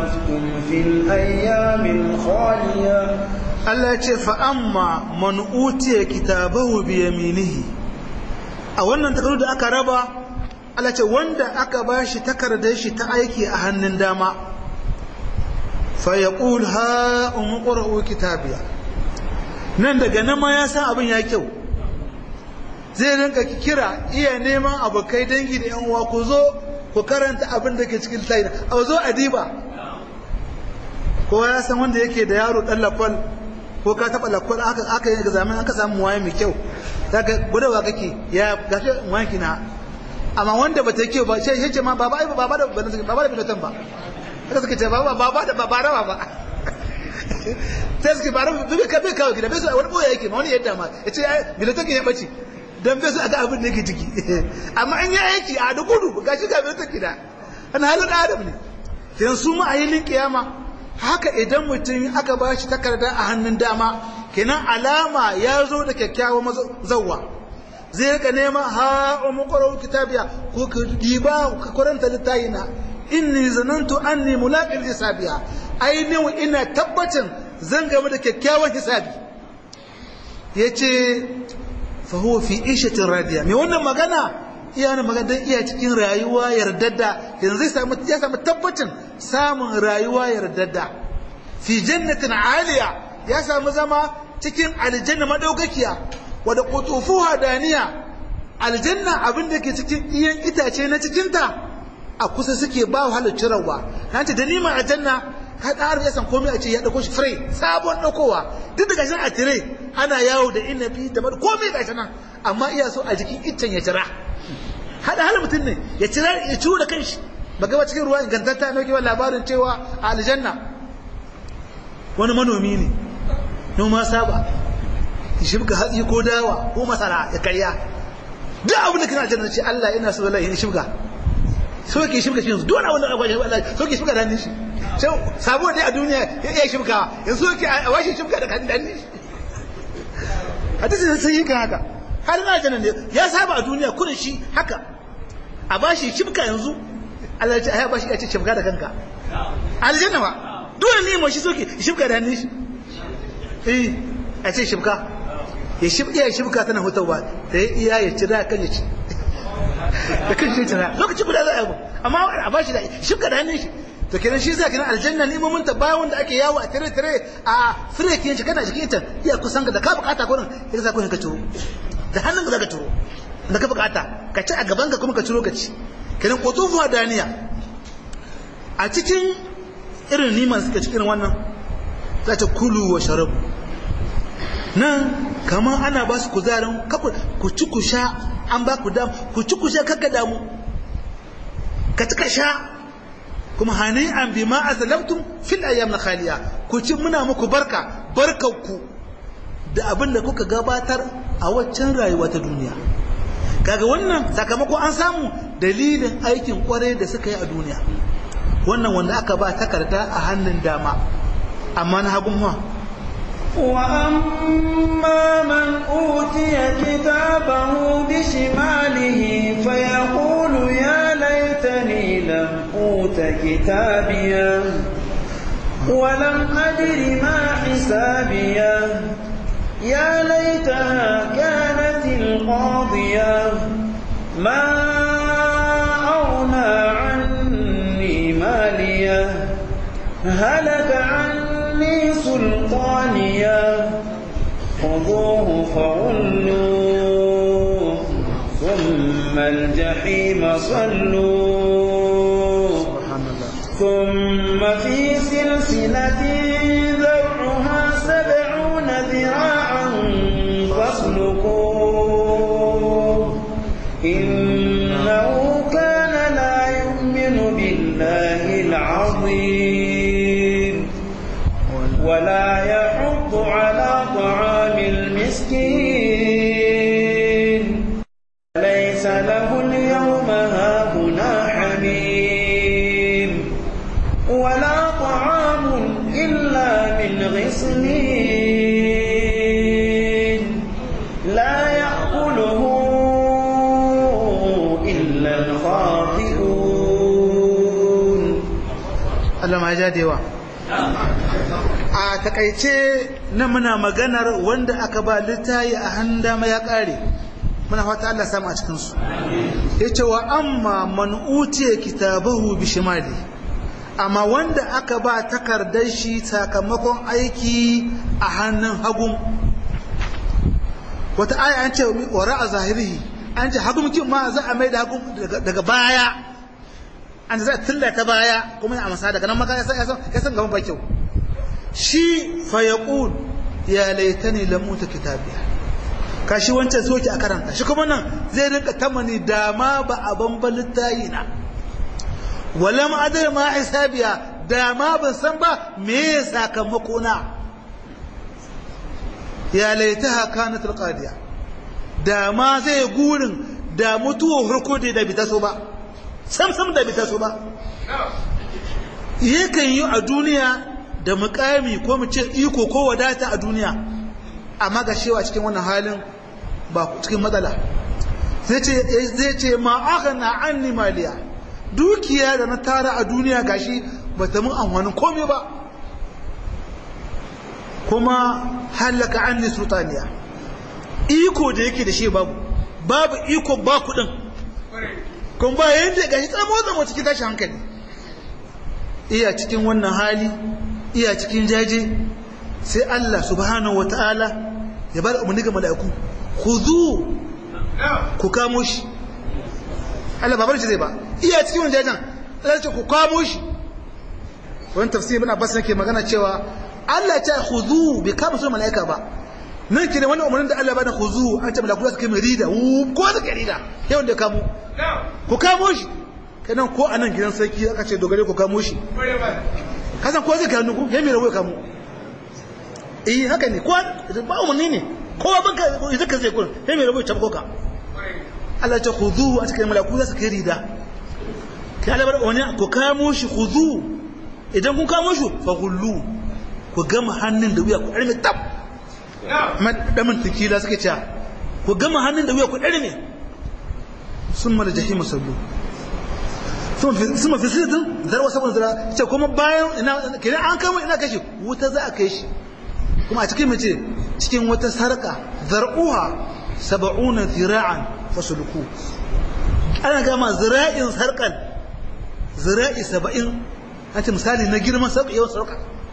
أسلفتم في الأيام الخالية Allah ya ce fa'amma man utiya kitabahu bi yaminihi a wannan takardu da aka raba Allah ce wanda aka ba shi takardar shi ta aiki a hannun dama fa yaqul ha umqra'u kitabiya nan daga nan ma ya san abin ya kyau zai rinka kira iya neman abokai dangi da yan uwa ku zo ku karanta abin da ke cikin tayi a zo a diba kowa ya san wanda yake da yaro dan lafal ko ka taba lakwal aka aka yi examen aka samu waye mai kyau kaga gudawa kake ya gashi wanki na amma wanda bata yi kyau ba sai yace ma baba ai baba da baba da bilotan ba haka suka ce baba baba da baba da baba sai suke bara bibi ka bai kawo gida bai su wani boye yake ma wani yadda ma yace bilotan ke ya bace dan bai su aga abin da yake ciki amma an yi aiki a da gudu gashi ga bilotan gida ana halin adam ne yanzu ma a yi kiyama haka idan mutum aka ba shi takarda a hannun dama kenan alama ya zo da kyakkyawan zauwa zai rika nema ha umu qara'u kitabiya ko ka diba ka karanta littayina inni zanantu anni mulaqin hisabiya ainihin ina tabbacin zan game da kyakkyawan hisabi yace fa huwa fi ishatin radiya me wannan magana iya wani magana don iya cikin rayuwa yardadda yanzu zai samu ya samu tabbacin samun rayuwa yardadda fi jannatin aliya ya samu zama cikin aljanna madaukakiya wadda qutufuha daniya aljanna abin da ke cikin iyan itace na cikinta a kusa suke ba wahalar cirarwa na ce da nima aljanna ka ɗara ya san komai a ce ya ɗauko shi fure sabon ɗaukowa duk da gashi a tire ana yawo da inabi da komai gashi nan amma iya so a jikin iccen ya jira hada hal mutum ne ya cira ya ciwo da kanshi baga ba cikin ruwa ingantatta na kewa labarin cewa a aljanna wani manomi ne noma saba ya shibga hatsi ko dawa ko masara ya karya duk abin da kana aljanna ce Allah ina so wallahi in shibga so ke shibga shi yanzu duk wani abin da akwai Allah so ke shibga da hannun shi sai sabo dai a duniya ya iya shibga yanzu so ke a washe shibga da hannun shi hadisi sai yin haka har na aljanna ne ya saba a duniya kudin shi haka a bashi shibka yanzu Allah ya ce ai bashi ya ce shibka da kanka aljanna ba dole ne mai shi soke shibka da hannun shi eh a ce shibka ya shibka ya shibka tana hutawa da ya iya ya cira kan ya ci da kan shi cira lokaci guda za a yi amma a bashi da shibka da hannun shi to kenan shi zai kenan aljanna limomin ta bayan wanda ake yawo a tare tare a firekin shi kana jikin ita iya kusan da ka bukata kurin ya sa kurin ka ciro da hannun ka zaka ciro da ka bukata ka ci a gaban ka kuma ka ciro ka ci kenan kotofuwa daniya a cikin irin niman suka cikin wannan za ta kulu wa sharabu nan kamar ana ba su kuzarin ku ci ku sha an ba ku damu ku ci ku sha kakka damu ka ci ka sha kuma hani an bi ma azlamtum fil ayyam khaliya ku ci muna muku barka barkanku da abin da kuka gabatar a waccan rayuwa ta duniya kaga wannan sakamako an samu dalilin aikin kwarai da suka yi a duniya wannan wanda aka ba takarda a hannun dama amma na hagun ma وأما من أوتي كتابه بشماله فيقول يا ليتني لم أوت كتابيا ولم أدر ما حسابيا يا ليتها كانت القاضية ما أغنى عني مالية هلك عني سلطانيا خذوه فغلوه ثم الجحيم صلوه ثم في سلسلة ذرعها سبعون ذراعا فاسلكوه إنه كان لا يؤمن بالله العظيم ولا يحض على طعام المسكين ليس له اليوم هاهنا حميم ولا طعام إلا من غسلين لا يأكله إلا الخاطئون Allah amma ja da yawa a takaice na muna maganar wanda aka ba littayi a hannun dama ya kare muna fata Allah samu a cikinsu ya ce wa amma man utiya kitabahu bi shimali amma wanda aka ba takardar shi sakamakon aiki a hannun hagun wata aya an ce wara a zahiri an ce hagun ma za a mai da hagun daga baya an za a tilla ta baya kuma ya amsa daga nan maka ya san gaban ba kyau shi fa yaqul ya laitani lam uta kitabiya kashi wancan soki a karanta shi kuma nan zai rinka tamani dama ba a bamban littayi na walam adai ma hisabiya dama ban san ba me sakamako na ya laitaha kanat alqadiya dama zai gurin da mutuwa harko da bi ta so ba sam sam da bi ta so ba yakan yi a duniya da mukami ko mu ce iko ko wadata a duniya amma ga shewa cikin wannan halin ba cikin matsala zai ce zai ce ma aghna anni maliya dukiya da na tara a duniya gashi bata mun amfanin komai ba kuma halaka anni sultaniya iko da yake da shi babu babu iko ba kudin kun ba yanda gashi tsamo tsamo cikin tashi hankali iya cikin wannan hali iya cikin jaje sai Allah subhanahu wataala ya bar umarni ga mala'iku khudhu ku kamo shi Allah babar shi zai ba iya cikin wannan jajen Allah ce ku kamo shi wannan tafsir ibn Abbas yake magana cewa Allah ya ce khudhu bi kama su mala'ika ba nan ke ne wannan umarnin da Allah ba da khudhu an ce mala'iku su kai mai rida ko da kai rida yau da kamo ku kamo shi kanan ko anan gidan sarki aka ce dogare ku kamo shi kasan ko zai kanu ku ya mai rawo kamo eh haka ne ko ba umarni ne kowa banka idan ka zai kun ya mai rawo tabko ka Allah ce khudhu a cikin malaku za su kai rida kai Allah bar wani ku kamo shi khudhu idan kun kamo shi fa gullu ku gama hannun da wuya ku arme tab man damin tikila suke cewa ku gama hannun da wuya ku arme summa da jahimu sallu suma fi sitin zarwa sabon zira ce kuma bayan ina kenan an kama ina kashi wuta za a kai shi kuma a cikin mace cikin wata sarka zar'uha saba'una zira'an fasuluku ana gama zira'in sarkan zira'i saba'in an ce misali na girman sab'i yawan sarka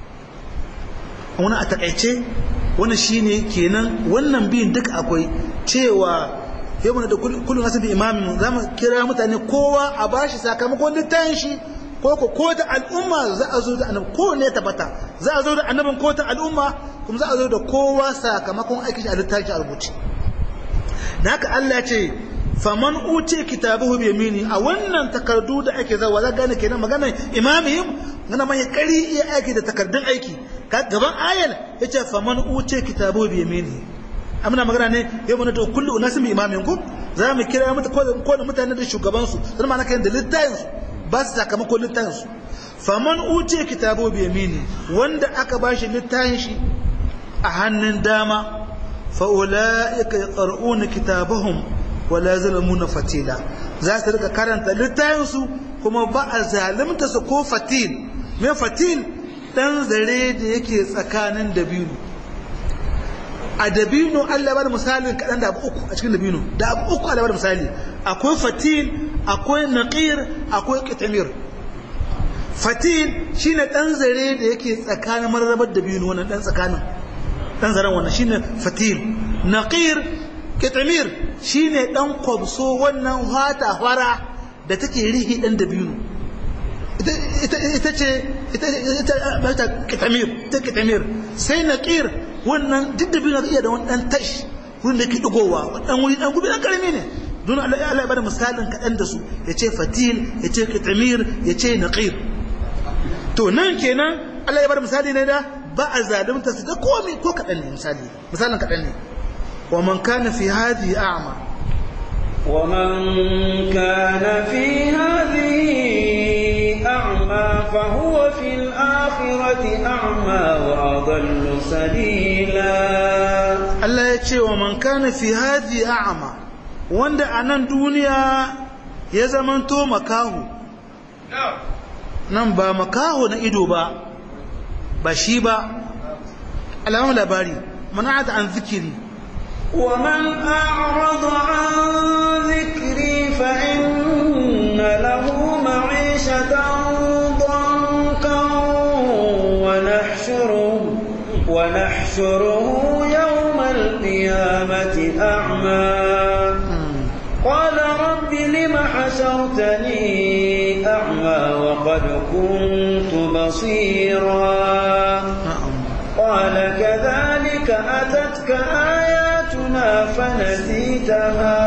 wani a takaice wani shine kenan wannan biyun duka akwai cewa yau mana da kullum nasu bi imamin za mu kira mutane kowa a bashi sakamakon littafin shi ko ko ko da al'umma za a zo da annabi ko ne tabbata za a zo da annabin ko ta al'umma kuma za a zo da kowa sakamakon aikin shi a littafin a rubuce da haka Allah ce faman uce kitabuhu bi yamini a wannan takardu da ake zawa za gane kenan maganar imamihim gana mai kari iya aiki da takardun aiki gaban ayal yace faman uce kitabuhu bi yamini amina magana ne yau mana to kullu unasin bi imamin ku za mu kira mata ko da mutane da shugaban su dan ma kan da littafin su ba su sakamakon littafin su faman uce kitabu bi yamini wanda aka bashi littafin shi a hannun dama fa ulaika yaqra'una kitabahum wa la zalamuna fatila za su rika karanta littafin su kuma ba a zalimta su ko fatil me fatil dan zare da yake tsakanin dabino a dabino Allah bada misalin kaɗan da abu uku a cikin dabino da abu uku Allah bada misali akwai fatil akwai naqir akwai kitamir fatil shine ɗan zare da yake tsakanin mararrabar dabino wannan ɗan tsakanin ɗan zaren wannan shine fatil naqir kitamir shine ɗan kwabso wannan hata fara da take rihi ɗan dabino ita ce ita kitamir ta kitamir sai naqir wannan duk da biyu iya da wani dan tash wurin da ke digowa dan wuri dan gubi dan karami ne don Allah ya bada misalin kaɗan da su ya ce fatil ya ce kitamir ya ce naqir to nan kenan Allah ya bada misali ne da ba a zalunta su da komai ko kaɗan ne misali misalin kaɗan ne wa man kana fi hadhihi a'ma ومن كان في هذه أعمى فهو في الآخرة أعمى وأضل سبيلا Allah ya ce wa man kana fi hadhi a'ma wanda a nan duniya ya zamanto makahu nan ba makaho na ido ba ba shi ba alamun labari mana'ata an zikiri ومن أعرض عن ذكري فإن له معيشة ضنكا ونحشره ونحشره يوم القيامة أعمى قال رب لم حشرتني أعمى وقد كنت بصيرا قال كذلك أتتك آياتنا فنسيتها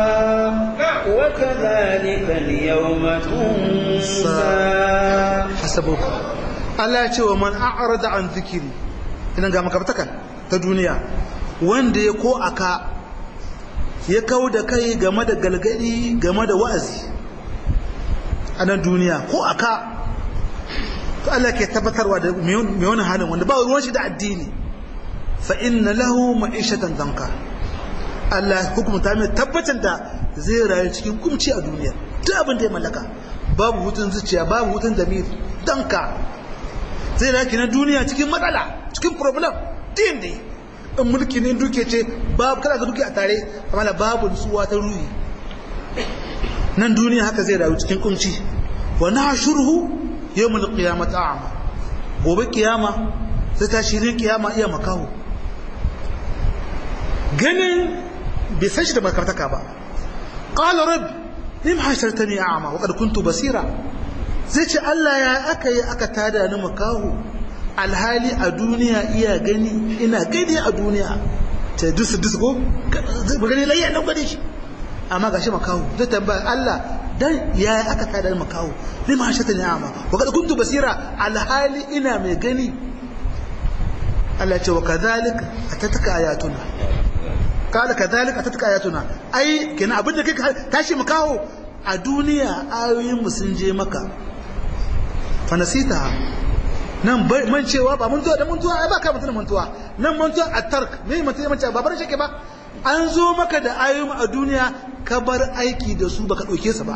وكذلك اليوم تنسى حسبوك Allah ya ce wa man a'rada an zikiri ina ga makabtakan ta duniya wanda ya ko aka ya kau da kai game da galgadi game da wa'azi a nan duniya ko aka to Allah ke tabbatarwa da mai wani halin wanda ba ruwan shi da addini fa inna lahu ma'ishatan danka Allah hukumta mai tabbatar da zai rayu cikin kumci a duniya duk abin da ya mallaka babu hutun zuciya babu hutun damir danka zai rayu na duniya cikin matsala cikin problem din ne in mulki ne duke ce babu kada ka duke a tare amma babu nutsuwa ta ruhi nan duniya haka zai rayu cikin kumci wa nahshuruhu yawmul qiyamati a'ma gobe kiyama sai ta shirin kiyama iya makaho ganin bai san shi da makartaka ba qala rabb lim hashartani a'ma wa qad kuntu basira zai ce Allah ya aka yi aka tada ni makaho alhali a duniya iya gani ina gani a duniya ta dusu dusu ko ba gani layya nan gani shi amma gashi makaho zai tambaya Allah dan ya aka tada ni makaho lim hashartani a'ma wa qad kuntu basira alhali ina mai gani Allah ya ce wa kadhalika atataka ayatuna kala kadhalika atatka ayatuna ai kenan abin da kai tashi mu kawo a duniya ayoyin mu sun je maka fa nasita nan man cewa ba mun da mun tuwa ai ba ka mutun mun tuwa nan mun tuwa at-tark me mutun ya mace ba bar shi ba an zo maka da ayoyin a duniya ka bar aiki da su baka dauke su ba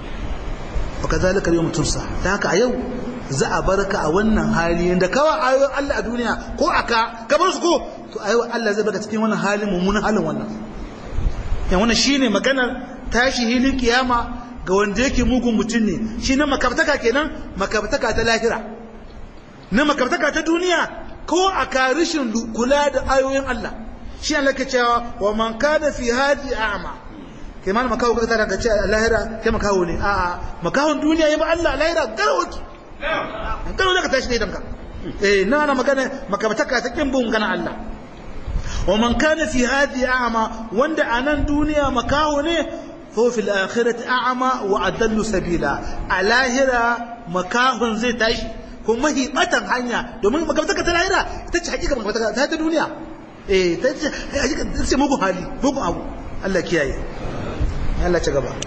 wa kadhalika yawm tunsa dan haka a yau za a barka a wannan hali yanda kawa ayoyin Allah a duniya ko aka ka bar su ko to ayi Allah zai baka cikin wannan halin mummunan halin wannan yan wannan shine maganar tashi hilin kiyama ga wanda yake mugun mutum ne shi na makabtaka kenan makabtaka ta lahira na makabtaka ta duniya ko a karishin kula da ayoyin Allah shi Allah ke cewa wa man kana fi hadi a'ma kai ma makawo ka tara ka ce lahira kai makawo ne a'a makawon duniya ya ba Allah lahira garwaki garwaki ka tashi ne danka eh na ana magana makabtaka ta kin bin gana Allah ومن كان في هذه أعمى وند أنا الدنيا مكاهن هو في الآخرة أعمى وأدل سبيلا الاهرة مكاهن زي تعيش kuma hi batan hanya domin magabtaka ta lahira ita ce hakika magabtaka ta ta duniya eh ta ce hakika ta ce mugun hali mugun abu Allah kiyaye Allah ci gaba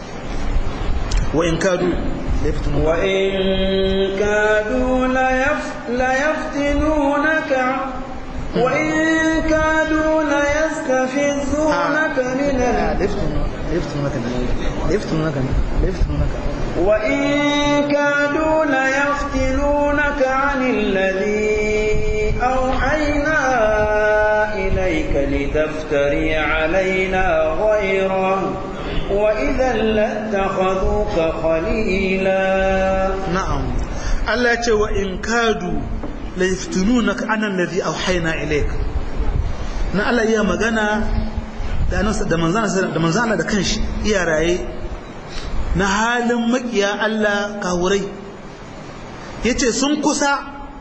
wa in kadu wa in kadu la yaftinunaka وإن كادوا ليستفزونك من وإن كادوا ليفتنونك عن الذي أوحينا إليك لتفتري علينا غيره وإذا لاتخذوك خليلا نعم الله وإن كادوا la yaftununaka an alladhi awhayna ilayk na Allah iya magana da annabi da manzana da manzana da kanshi iya raye na halin makiya Allah kawurai yace sun kusa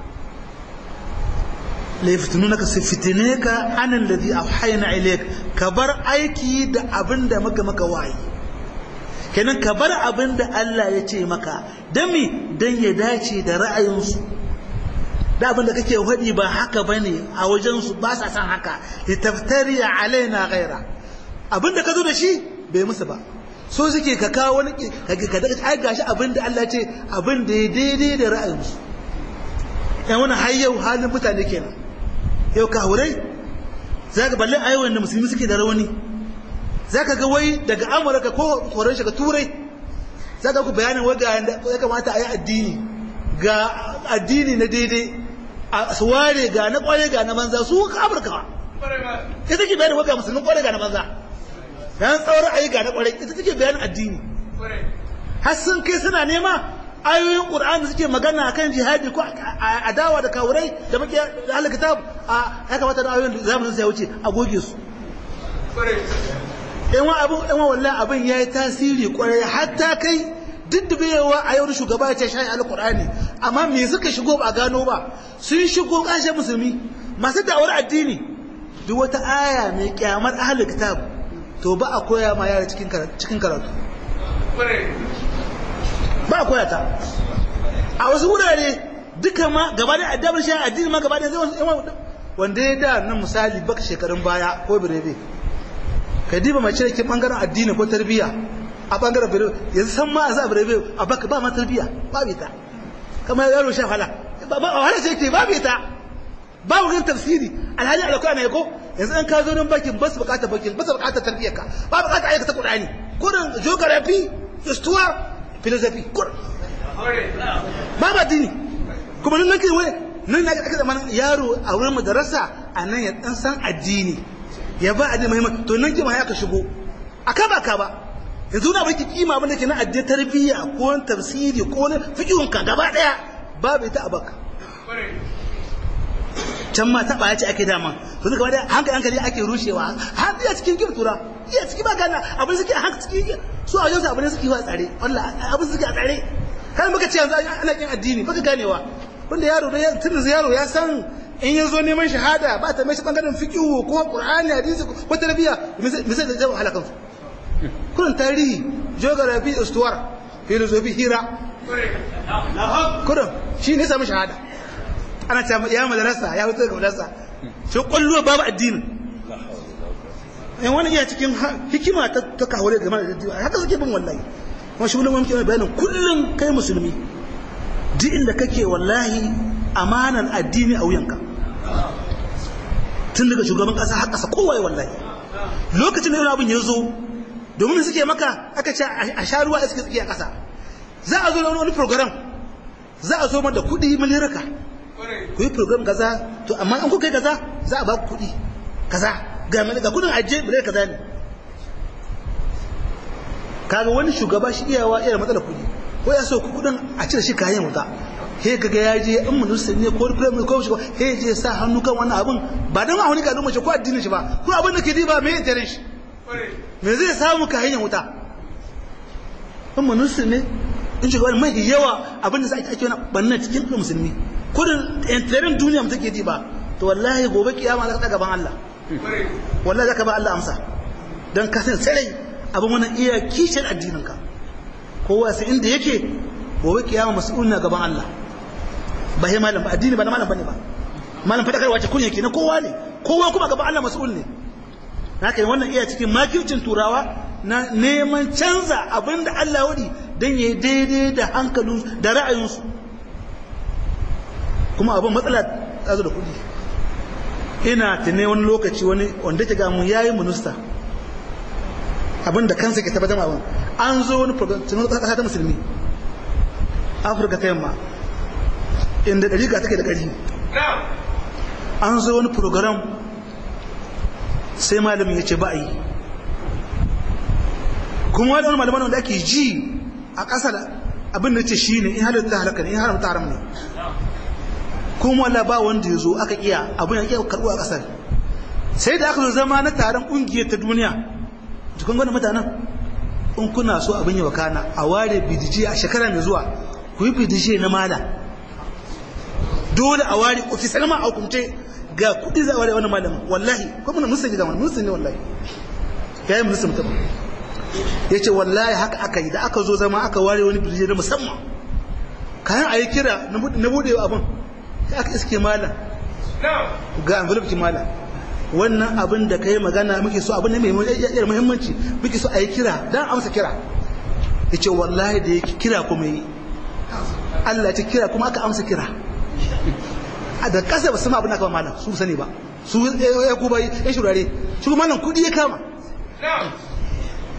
la yaftununaka su fitine ka an alladhi awhayna ilayk ka bar aiki da abinda maka maka wayi kenan ka bar abinda Allah ya ce maka dami dan ya dace da ra'ayinsu da abin da kake faɗi ba haka ba ne a wajensu ba sa san haka litaftari alaina ghaira abin da ka zo da shi bai musu ba so suke ka kawo wani ka daga ai gashi abin da Allah ce abin da ya daidai da ra'ayinsu yan wani har yau halin mutane kenan yau ka hurai za ka balle ayi wanda musulmi suke da rauni za ka ga wai daga amurka ko horon shiga turai za ka ku bayanin wai ga ya kamata a yi addini ga addini na daidai a su ware ga na kware ga na banza su ka afirka ita take bayanin ga musulmin kware ga na banza yan tsawar ayi ga na kware ita take bayanin addini har sun kai suna nema ayoyin qur'ani da suke magana akan jihadi ko adawa da kawurai da muke da ahlul kitab a ya kamata da ayoyin zamanin sai wuce a goge su in wa abin in wa wallahi abin yayi tasiri kwarai hatta kai diddibewa a yau shugaba ya ce shayi alqur'ani amma me suka shigo ba gano ba sun shigo kashe musulmi masu da'awar addini duk wata aya mai kyamar ahlul kitab to ba a koya ma yara cikin cikin karatu ba a koya ta a wasu wurare duka ma gaba da addabar shi addini ma gaba da zai wanda ya da nan misali baka shekarun baya ko birebe ka diba mace da ke bangaren addini ko tarbiyya a bangaren birebe yanzu san ma a za a birebe a baka ba ma tarbiyya ba bai ta kamar yaro sha hala ba wahala ce ke ba bai ta ba wurin tafsiri alhali alaƙa na yako yanzu an ka zo nan bakin ba su bukatar bakin ba su bukatar tarbiyyar ka ba bukatar aikata qur'ani kurin geography histoire philosophy kurin ba ba dini kuma nan nake wai nan na aka zama yaro a wurin madarasa a nan ya dan san addini ya ba addini muhimmanci to nan kima ya ka shigo aka ba ka ba yanzu na baki kima abin da ke na addini tarbiyya ko tafsiri ko na fiqhun ka gaba daya babu ita a baka can ma taɓa ya ce ake dama to gaba da hankali hankali ake rushewa har iya cikin gim tura iya ciki ba gana abin suke a hankali cikin su a wajen su abin suke wa tsare wallah abin suke a tsare kan muka ce yanzu ana kin addini baka ganewa wanda yaro da tun yaro ya san in ya zo neman shahada ba ta mai shi bangaren fiqhu ko qur'ani hadisi ko tarbiyya misal da jawo halakan su kullun tarihi geography istuwar philosophy hira kullun shi ne samu shahada ana ce ya madarasa ya wuce ga madarasa shi kwallo babu addinin in wani iya cikin hikima ta kawale game da addini haka suke bin wallahi kuma shi wani mamki mai bayanin kullum kai musulmi duk inda kake wallahi amanan addini a wuyanka tun daga shugaban kasa har kasa kowaye wallahi lokacin da abin ya zo domin suke maka aka ce a sha ruwa iska tsakiya kasa za a zo da wani program za a zo da kuɗi miliraka ku yi program kaza to amma an kuka yi kaza za a ba ku kuɗi kaza ga ga kudin ajiye miliyar kaza ne kaga wani shugaba shi iyawa iya matsala kuɗi ko ya so kudin a cire shi kayan wuta he kaga ya je in minista ne ko prime ko shi he je sa hannu kan wannan abin ba dan a wani ga mace ko addinin shi ba ko abin da ke diba me yake shi me zai samu kayan wuta in minista ne in shiga wani mai yawa abin da za a ake wani bannan cikin musulmi kudin intanet duniya mu take diba to wallahi gobe kiyama za ka gaban Allah wallahi za ka ba Allah amsa don ka san sai abin wannan iya kishin addininka kowa sai inda yake gobe kiyama mas'ul na gaban Allah ba he malam ba addini ba na malam bane ba malam fadakarwa ce kunya kenan kowa ne kowa kuma gaban Allah mas'ul ne haka wannan iya cikin makircin turawa na neman canza abin da Allah wadi dan yayi daidai da hankalin da ra'ayinsu kuma abin matsala ta zo da kuɗi ina tune wani lokaci wani wanda ke gamu ya yi minista abin da kansa ke tabbatar abin an zo wani program tunan ƙasa ta musulmi afirka ta yamma inda ɗari ga take da ƙari an zo wani program sai malamin ya ce ba a yi kuma wani wani malaman wanda ake ji a ƙasa abin da ce shi ne in halitta halaka ne in haramta haram ne kuma wala ba wanda ya zo aka iya abin ya karɓo a ƙasar sai da aka zo zama na taron ƙungiyar ta duniya cikin gwada mutanen in kuna so abin yi wakana a ware bidije a shekara mai zuwa ku yi bidije na mala dole a ware ofisar ma a hukumce ga kuɗi za a ware wani malamin wallahi ko muna musulmi da wani musulmi wallahi ya yi musulmi ta ya ce wallahi haka aka yi da aka zo zama aka ware wani bidije na musamman kayan a yi kira na buɗewa abin sai aka iske malam ga envelope malam wannan abin da kai magana muke so abin ne mai muhimmanci muke so a yi kira dan amsa kira yace wallahi da yake kira kuma yi Allah ya kira kuma aka amsa kira a da kasa ba su ma abin da aka malam su sani ba su ya ku bai ya shurare shi kuma nan kudi ya kama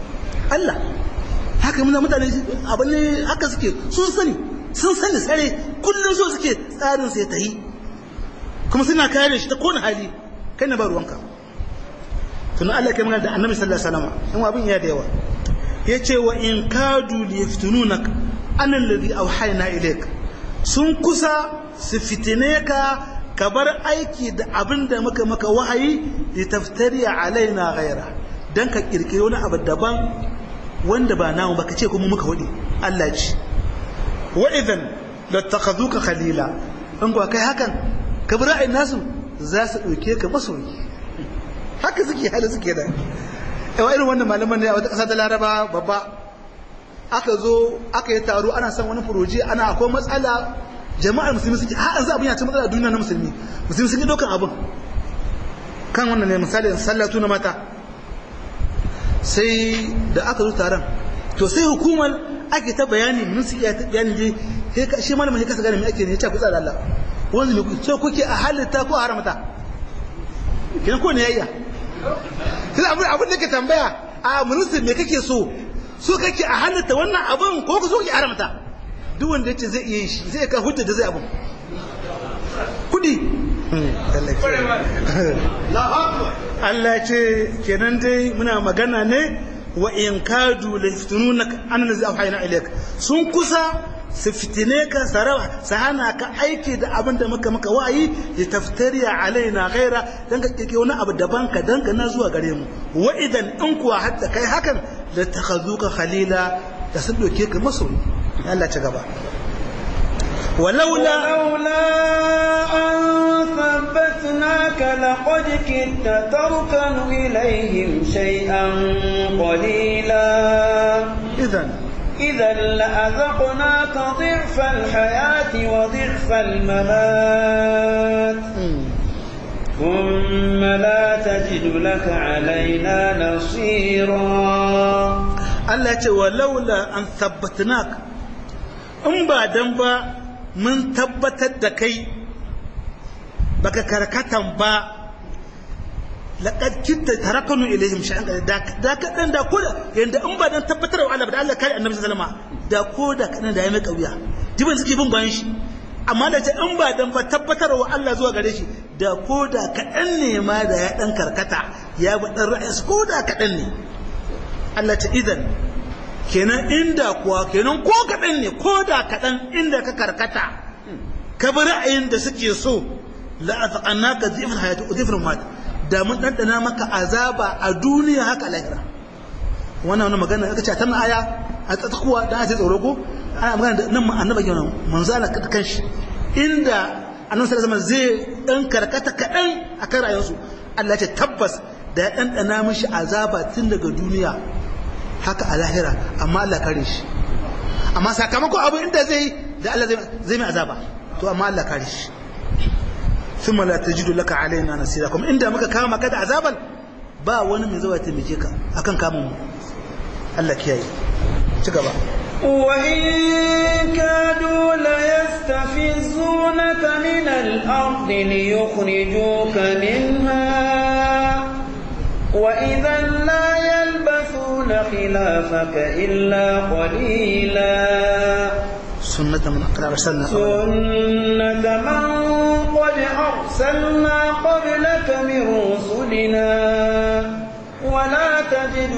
Allah haka muna mutane abin ne haka suke sun sani sun sani sare kullum so suke tsarin sai ta yi kuma suna kare shi ta kowane hali kai na ba ruwanka tunan Allah kai magana da annabi sallallahu alaihi wasallam in abin ya da yawa yace wa in kadu li yaftununak an alladhi awhayna ilayk sun kusa su fitine ka ka bar aiki da abin da muka maka wahayi li taftari alaina ghaira dan ka kirkire wani abu daban wanda ba namu ba ka ce kuma muka wadi Allah ce wa idan lattakhaduka khalila in ba kai hakan ka bi ra'ayin nasu za su dauke ka masoyi haka suke hali suke da yawa irin wannan malaman ne a wata ƙasa ta laraba babba aka zo aka yi taro ana son wani furoji ana akwai matsala jama'ar musulmi suke har an za abin ya ci matsala duniya na musulmi musulmi sun yi ɗaukan abin kan wannan ne misali sallatu na mata sai da aka zo taron to sai hukumar ake ta bayani mun su iya bayani je sai ka shi malamin kasa gane me ake ne ya ce ku tsara Allah wanda ne ce kuke a halitta ko a haramta kina ko ne yayya sai abin abin da ke tambaya a ministan me kake so so kake a halitta wannan abin ko ka so ki haramta duk wanda yace zai iya shi zai ka hujja da zai abin kudi Allah ce kenan dai muna magana ne wa in kadu la yaftununaka an nazi auhayna ilayk sun kusa su fitine ka sarawa su hana ka aiki da abin da muka maka wa'ayi ya taftariya alaina ghaira dan ka kike wani abu daban ka dangana zuwa gare mu wa idan in kuwa hatta kai hakan da takhazuka khalila da sun doke ka masoyi Allah ci gaba ولولا ولولا أن ثبتناك لقد كدت تركن إليهم شيئا قليلا إذا إذا لأذقناك ضعف الحياة وضعف الممات ثم لا تجد لك علينا نصيرا Allah ce wa laula an tabbatnak in ba dan ba mun tabbatar da kai baka karkatan ba laqad kitta tarakanu ilaihim sha'an da da kadan da koda yanda in ba dan tabbatar wa Allah ba da Allah kai annabi sallallahu alaihi wasallam da koda kadan da ya mai kauya jiban suke bin bayan shi amma da ce in ba dan ba tabbatar wa Allah zuwa gare shi da koda kadan ne ma da ya dan karkata ya bi dan ra'ayinsa koda kadan ne Allah ta idan kenan inda kuwa kenan ko kaɗan ne ko da kaɗan inda ka karkata ka bi ra'ayin da suke so la'azaqanna ka zifin hayatu zifin mat da mun ɗanɗana maka azaba a duniya haka lahira wannan wani magana aka ce tana aya a tsakuwa da ake tsoro ko ana magana da nan annabi kenan manzo Allah kan shi inda annabi sallallahu alaihi zai dan karkata kaɗan akan rayuwarsu Allah ya ce tabbas da ya ɗanɗana mishi azaba tun daga duniya haka a lahira amma Allah kare shi amma sakamakon abu inda zai da Allah zai mai azaba to amma Allah kare shi thumma la tajidu laka alaina nasira kuma inda muka kama ka da azaban ba wani mai zuwa taimake ka akan kamun mu Allah kiyaye ci gaba وإن كادوا ليستفزونك من الأرض ليخرجوك منها وإذا لا يلبثون خلافك إلا قليلا سنة من قد أرسلنا سنة من قد أرسلنا قبلك من رسلنا ولا تجد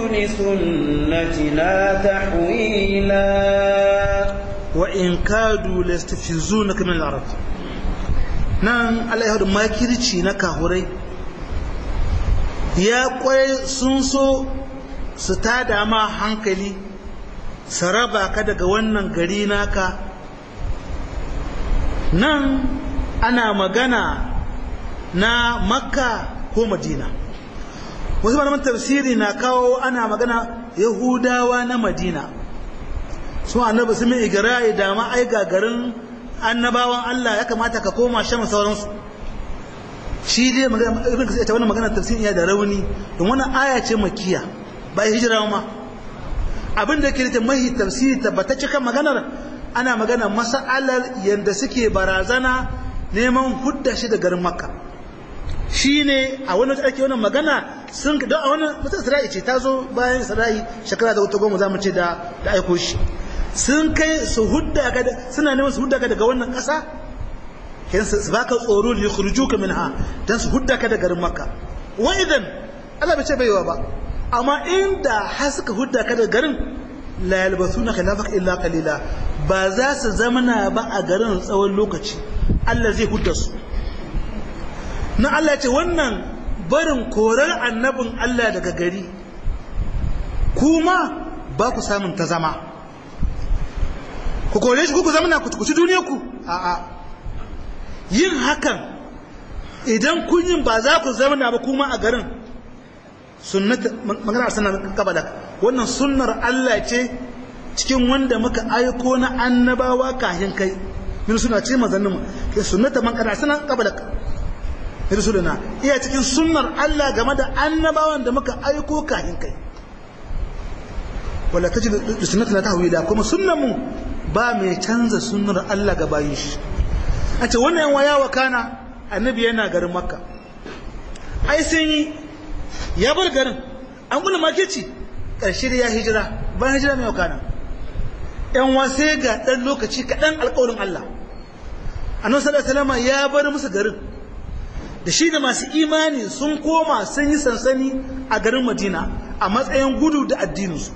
لسنتنا تحويلا وإن كادوا ليستفزونك من الأرض نعم الله يهدو ما كيرتشي نكا هوري ya kwaye sun so su tada ma hankali su raba ka daga wannan gari naka nan ana magana na makka ko madina wasu malaman tafsiri na kawo ana magana yahudawa na madina su annabi su mai igirayi da ma ai garin annabawan allah ya kamata ka koma shan sauransu shi dai magana ibn kasir ta wannan magana tafsiri ya da rauni don wannan aya ce makiya ba hijira ma abin da yake da mahi tafsiri tabbatacce kan maganar ana magana mas'alar yanda suke barazana neman hudda shi da garin makka shine a wannan da ake wannan magana sun don a wannan mutum Isra'i ce ta zo bayan Isra'i shekara da wata goma zamu ce da da aiko shi sun kai su hudda ka suna neman su hudda ka daga wannan ƙasa kin su baka tsoro li yukhrijuka minha dan su hudda ka daga garin makka wa idan Allah bai ce baiwa ba amma inda har suka hudda ka daga garin la yalbasuna khilafaka illa qalila ba za su zamana ba a garin tsawon lokaci Allah zai hudda su na Allah ce wannan barin korar annabin Allah daga gari kuma ba ku samun ta zama ku kore shi ku zamana ku ci duniyar ku a'a yin hakan idan kun yin ba za ku zamana ba kuma a garin sunnata magana sanar kabala wannan sunnar Allah ce cikin wanda muka aiko na annabawa kahin kai min suna ce mazannin ke sunnata man kana sanar kabala rasuluna iya cikin sunnar Allah game da annabawan da muka aiko kahin kai wala tajid sunnatuna tahwila kuma sunnan mu ba mai canza sunnar Allah ga bayin shi a ce wannan yan waya kana annabi yana garin makka ai sun yi ya bar garin an gula makeci ƙarshe da ya hijira bayan hijira mai wakana yan wasai ga ɗan lokaci kaɗan alƙawarin Allah annabi sallallahu alaihi ya bar musu garin da shi da masu imani sun koma sun yi sansani a garin madina a matsayin gudu da addininsu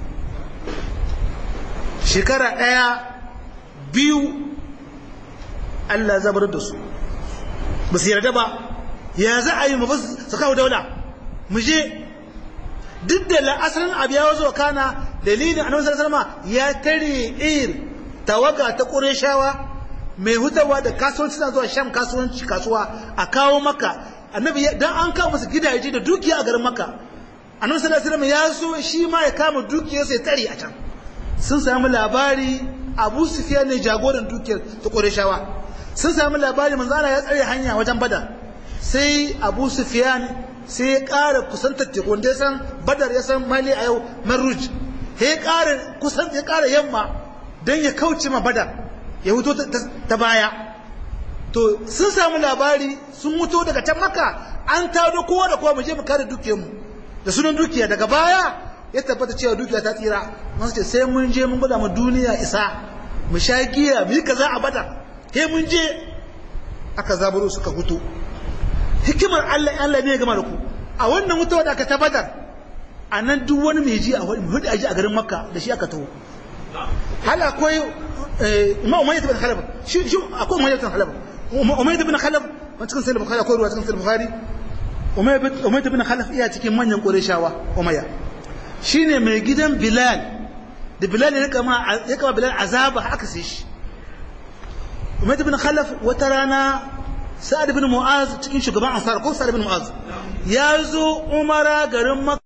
shekara ɗaya biyu Allah zabar da su ba su yarda ba ya za a yi mu su kawo daula mu je duk da la'asarin abu ya wazo kana dalilin annabi sallallahu alaihi ya tare ir tawaga ta qurayshawa mai hutawa da kasuwanci na zuwa sham kasuwanci kasuwa a kawo maka annabi dan an kawo masa gidaje da dukiya a garin maka annabi sallallahu alaihi ya so shi ma ya kama dukiyarsa ya tare a can sun samu labari abu sufiya ne jagoran dukiyar ta qurayshawa sun samu labari manzo Allah ya tsare hanya wajen bada sai abu sufiyan sai ya ƙara kusantar teku wanda ya san badar ya san mali a yau maruj ya ƙara kusan ya ƙara yamma don ya kauce ma badar ya wuto ta baya to sun samu labari sun wuto daga can maka an tado kowa da kowa mu je mu kare dukiyarmu da sunan dukiya daga baya ya tabbata cewa dukiya ta tsira masu ce sai mun je mun gwada mu duniya isa mu sha giya mu yi kaza a badar he mun je aka zaburo suka hutu hikimar Allah Allah ne ya gama da ku a wannan wuta da aka tabbatar a nan duk wani mai ji a hudu aji a garin makka da shi aka taho hal akwai ma umayyad ibn khalaf shi shi akwai umayyad ibn khalaf umayyad ibn khalaf ban cikin sahih bukhari akwai ruwa cikin sahih bukhari umayyad ibn khalaf iya cikin manyan qurayshawa umayya shine mai gidan bilal da bilal ya kama ya kama bilal azaba aka sai shi umayyad ibn khalaf wata rana sa'ad ibn mu'az cikin shugaban ansar ko sa'ad ibn mu'az ya zo umara garin makka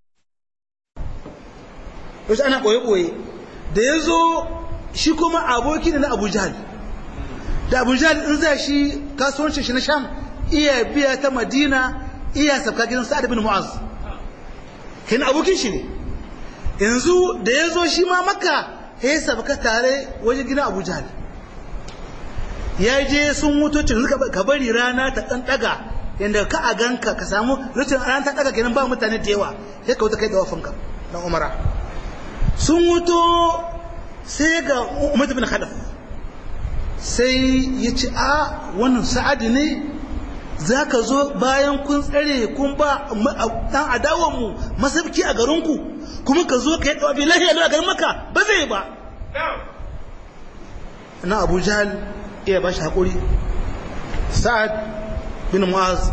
wasu ana ɓoye-ɓoye da ya zo shi kuma aboki ne na abu jahal da abu jahal in za shi kasuwancin shi na sham iya biya ta madina iya sabka gidan sa'ad ibn mu'az kin abokin shi ne yanzu da ya zo shi ma makka ya sabka tare wajen gidan abu jahal ya je sun mutu cin ka bari rana ta ɗan ɗaga yadda ka a ganka ka samu ricin rana ta ɗaga kenan ba mutane da yawa sai ka wuta kai da wafinka dan umara sun wuto sai ga umar bin khalaf sai ya ce a wannan sa'adi ne za ka zo bayan kun tsare kun ba dan adawanmu masabki a garinku kuma ka zo ka yi ɗawa bilahi a garin maka ba zai ba na abu jahal iya ba shi haƙuri sa'ad bin mu'az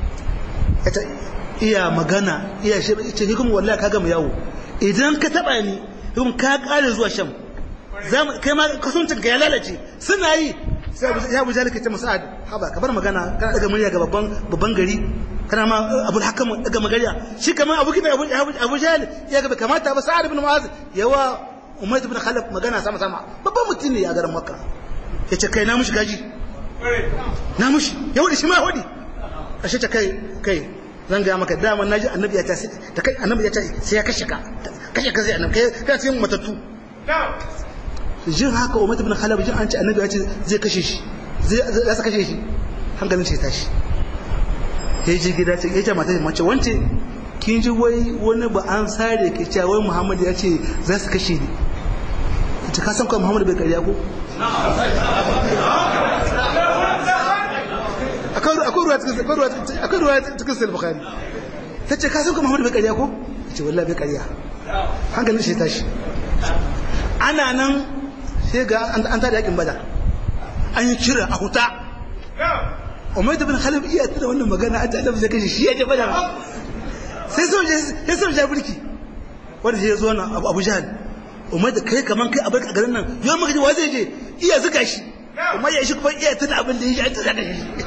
iya magana iya shi ce hikum wallahi ka gama yawo idan ka taba ni hikum ka kare zuwa sham kai ma kasuwancin ka ya lalace suna yi sai ya abu jalika ce sa'ad haba ka bar magana kana daga murya ga babban babban gari kana ma abul hakam daga magariya shi kamar abu kina abu jahil ya ga kamata ba sa'ad bin mu'az yawa umayyad bin khalaf magana sama sama babban mutum ne a garin makka ya ce kai na mushi gaji na mushi ya wadi shi ma wadi ashe ta kai kai zan ga maka dama na ji annabi ya ta ta kai annabi ya ta sai ya kashe ka kashe ka zai annabi kai ka cikin matattu jin haka umar ibn khalaf jin an ce annabi ya ce zai kashe shi zai za su kashe shi hankalin shi tashi ya ji gida ce ya ce mata mace wance kin ji wai wani ba an sare ke cewa wai muhammad ya ce za su kashe ni ce ka san kawai muhammadu bai karya ko akwai ruwa cikin sayar bukari ta ce ka san kawai muhammadu bai karya ko ce wallah bai karya hankalin shi tashi ana nan sai ga an tada yakin bada an yi kira a huta umar da bin khalif iya tuna wannan magana a ta'adam zai kashe shi ya je bada sai soja ya burki wanda sai ya zo na abu jihar umar da kai kaman kai abin a garin nan yau maka ji wa zai je iya zuga shi umar ya shi kuma iya tuna abin da ya shi an tuna da shi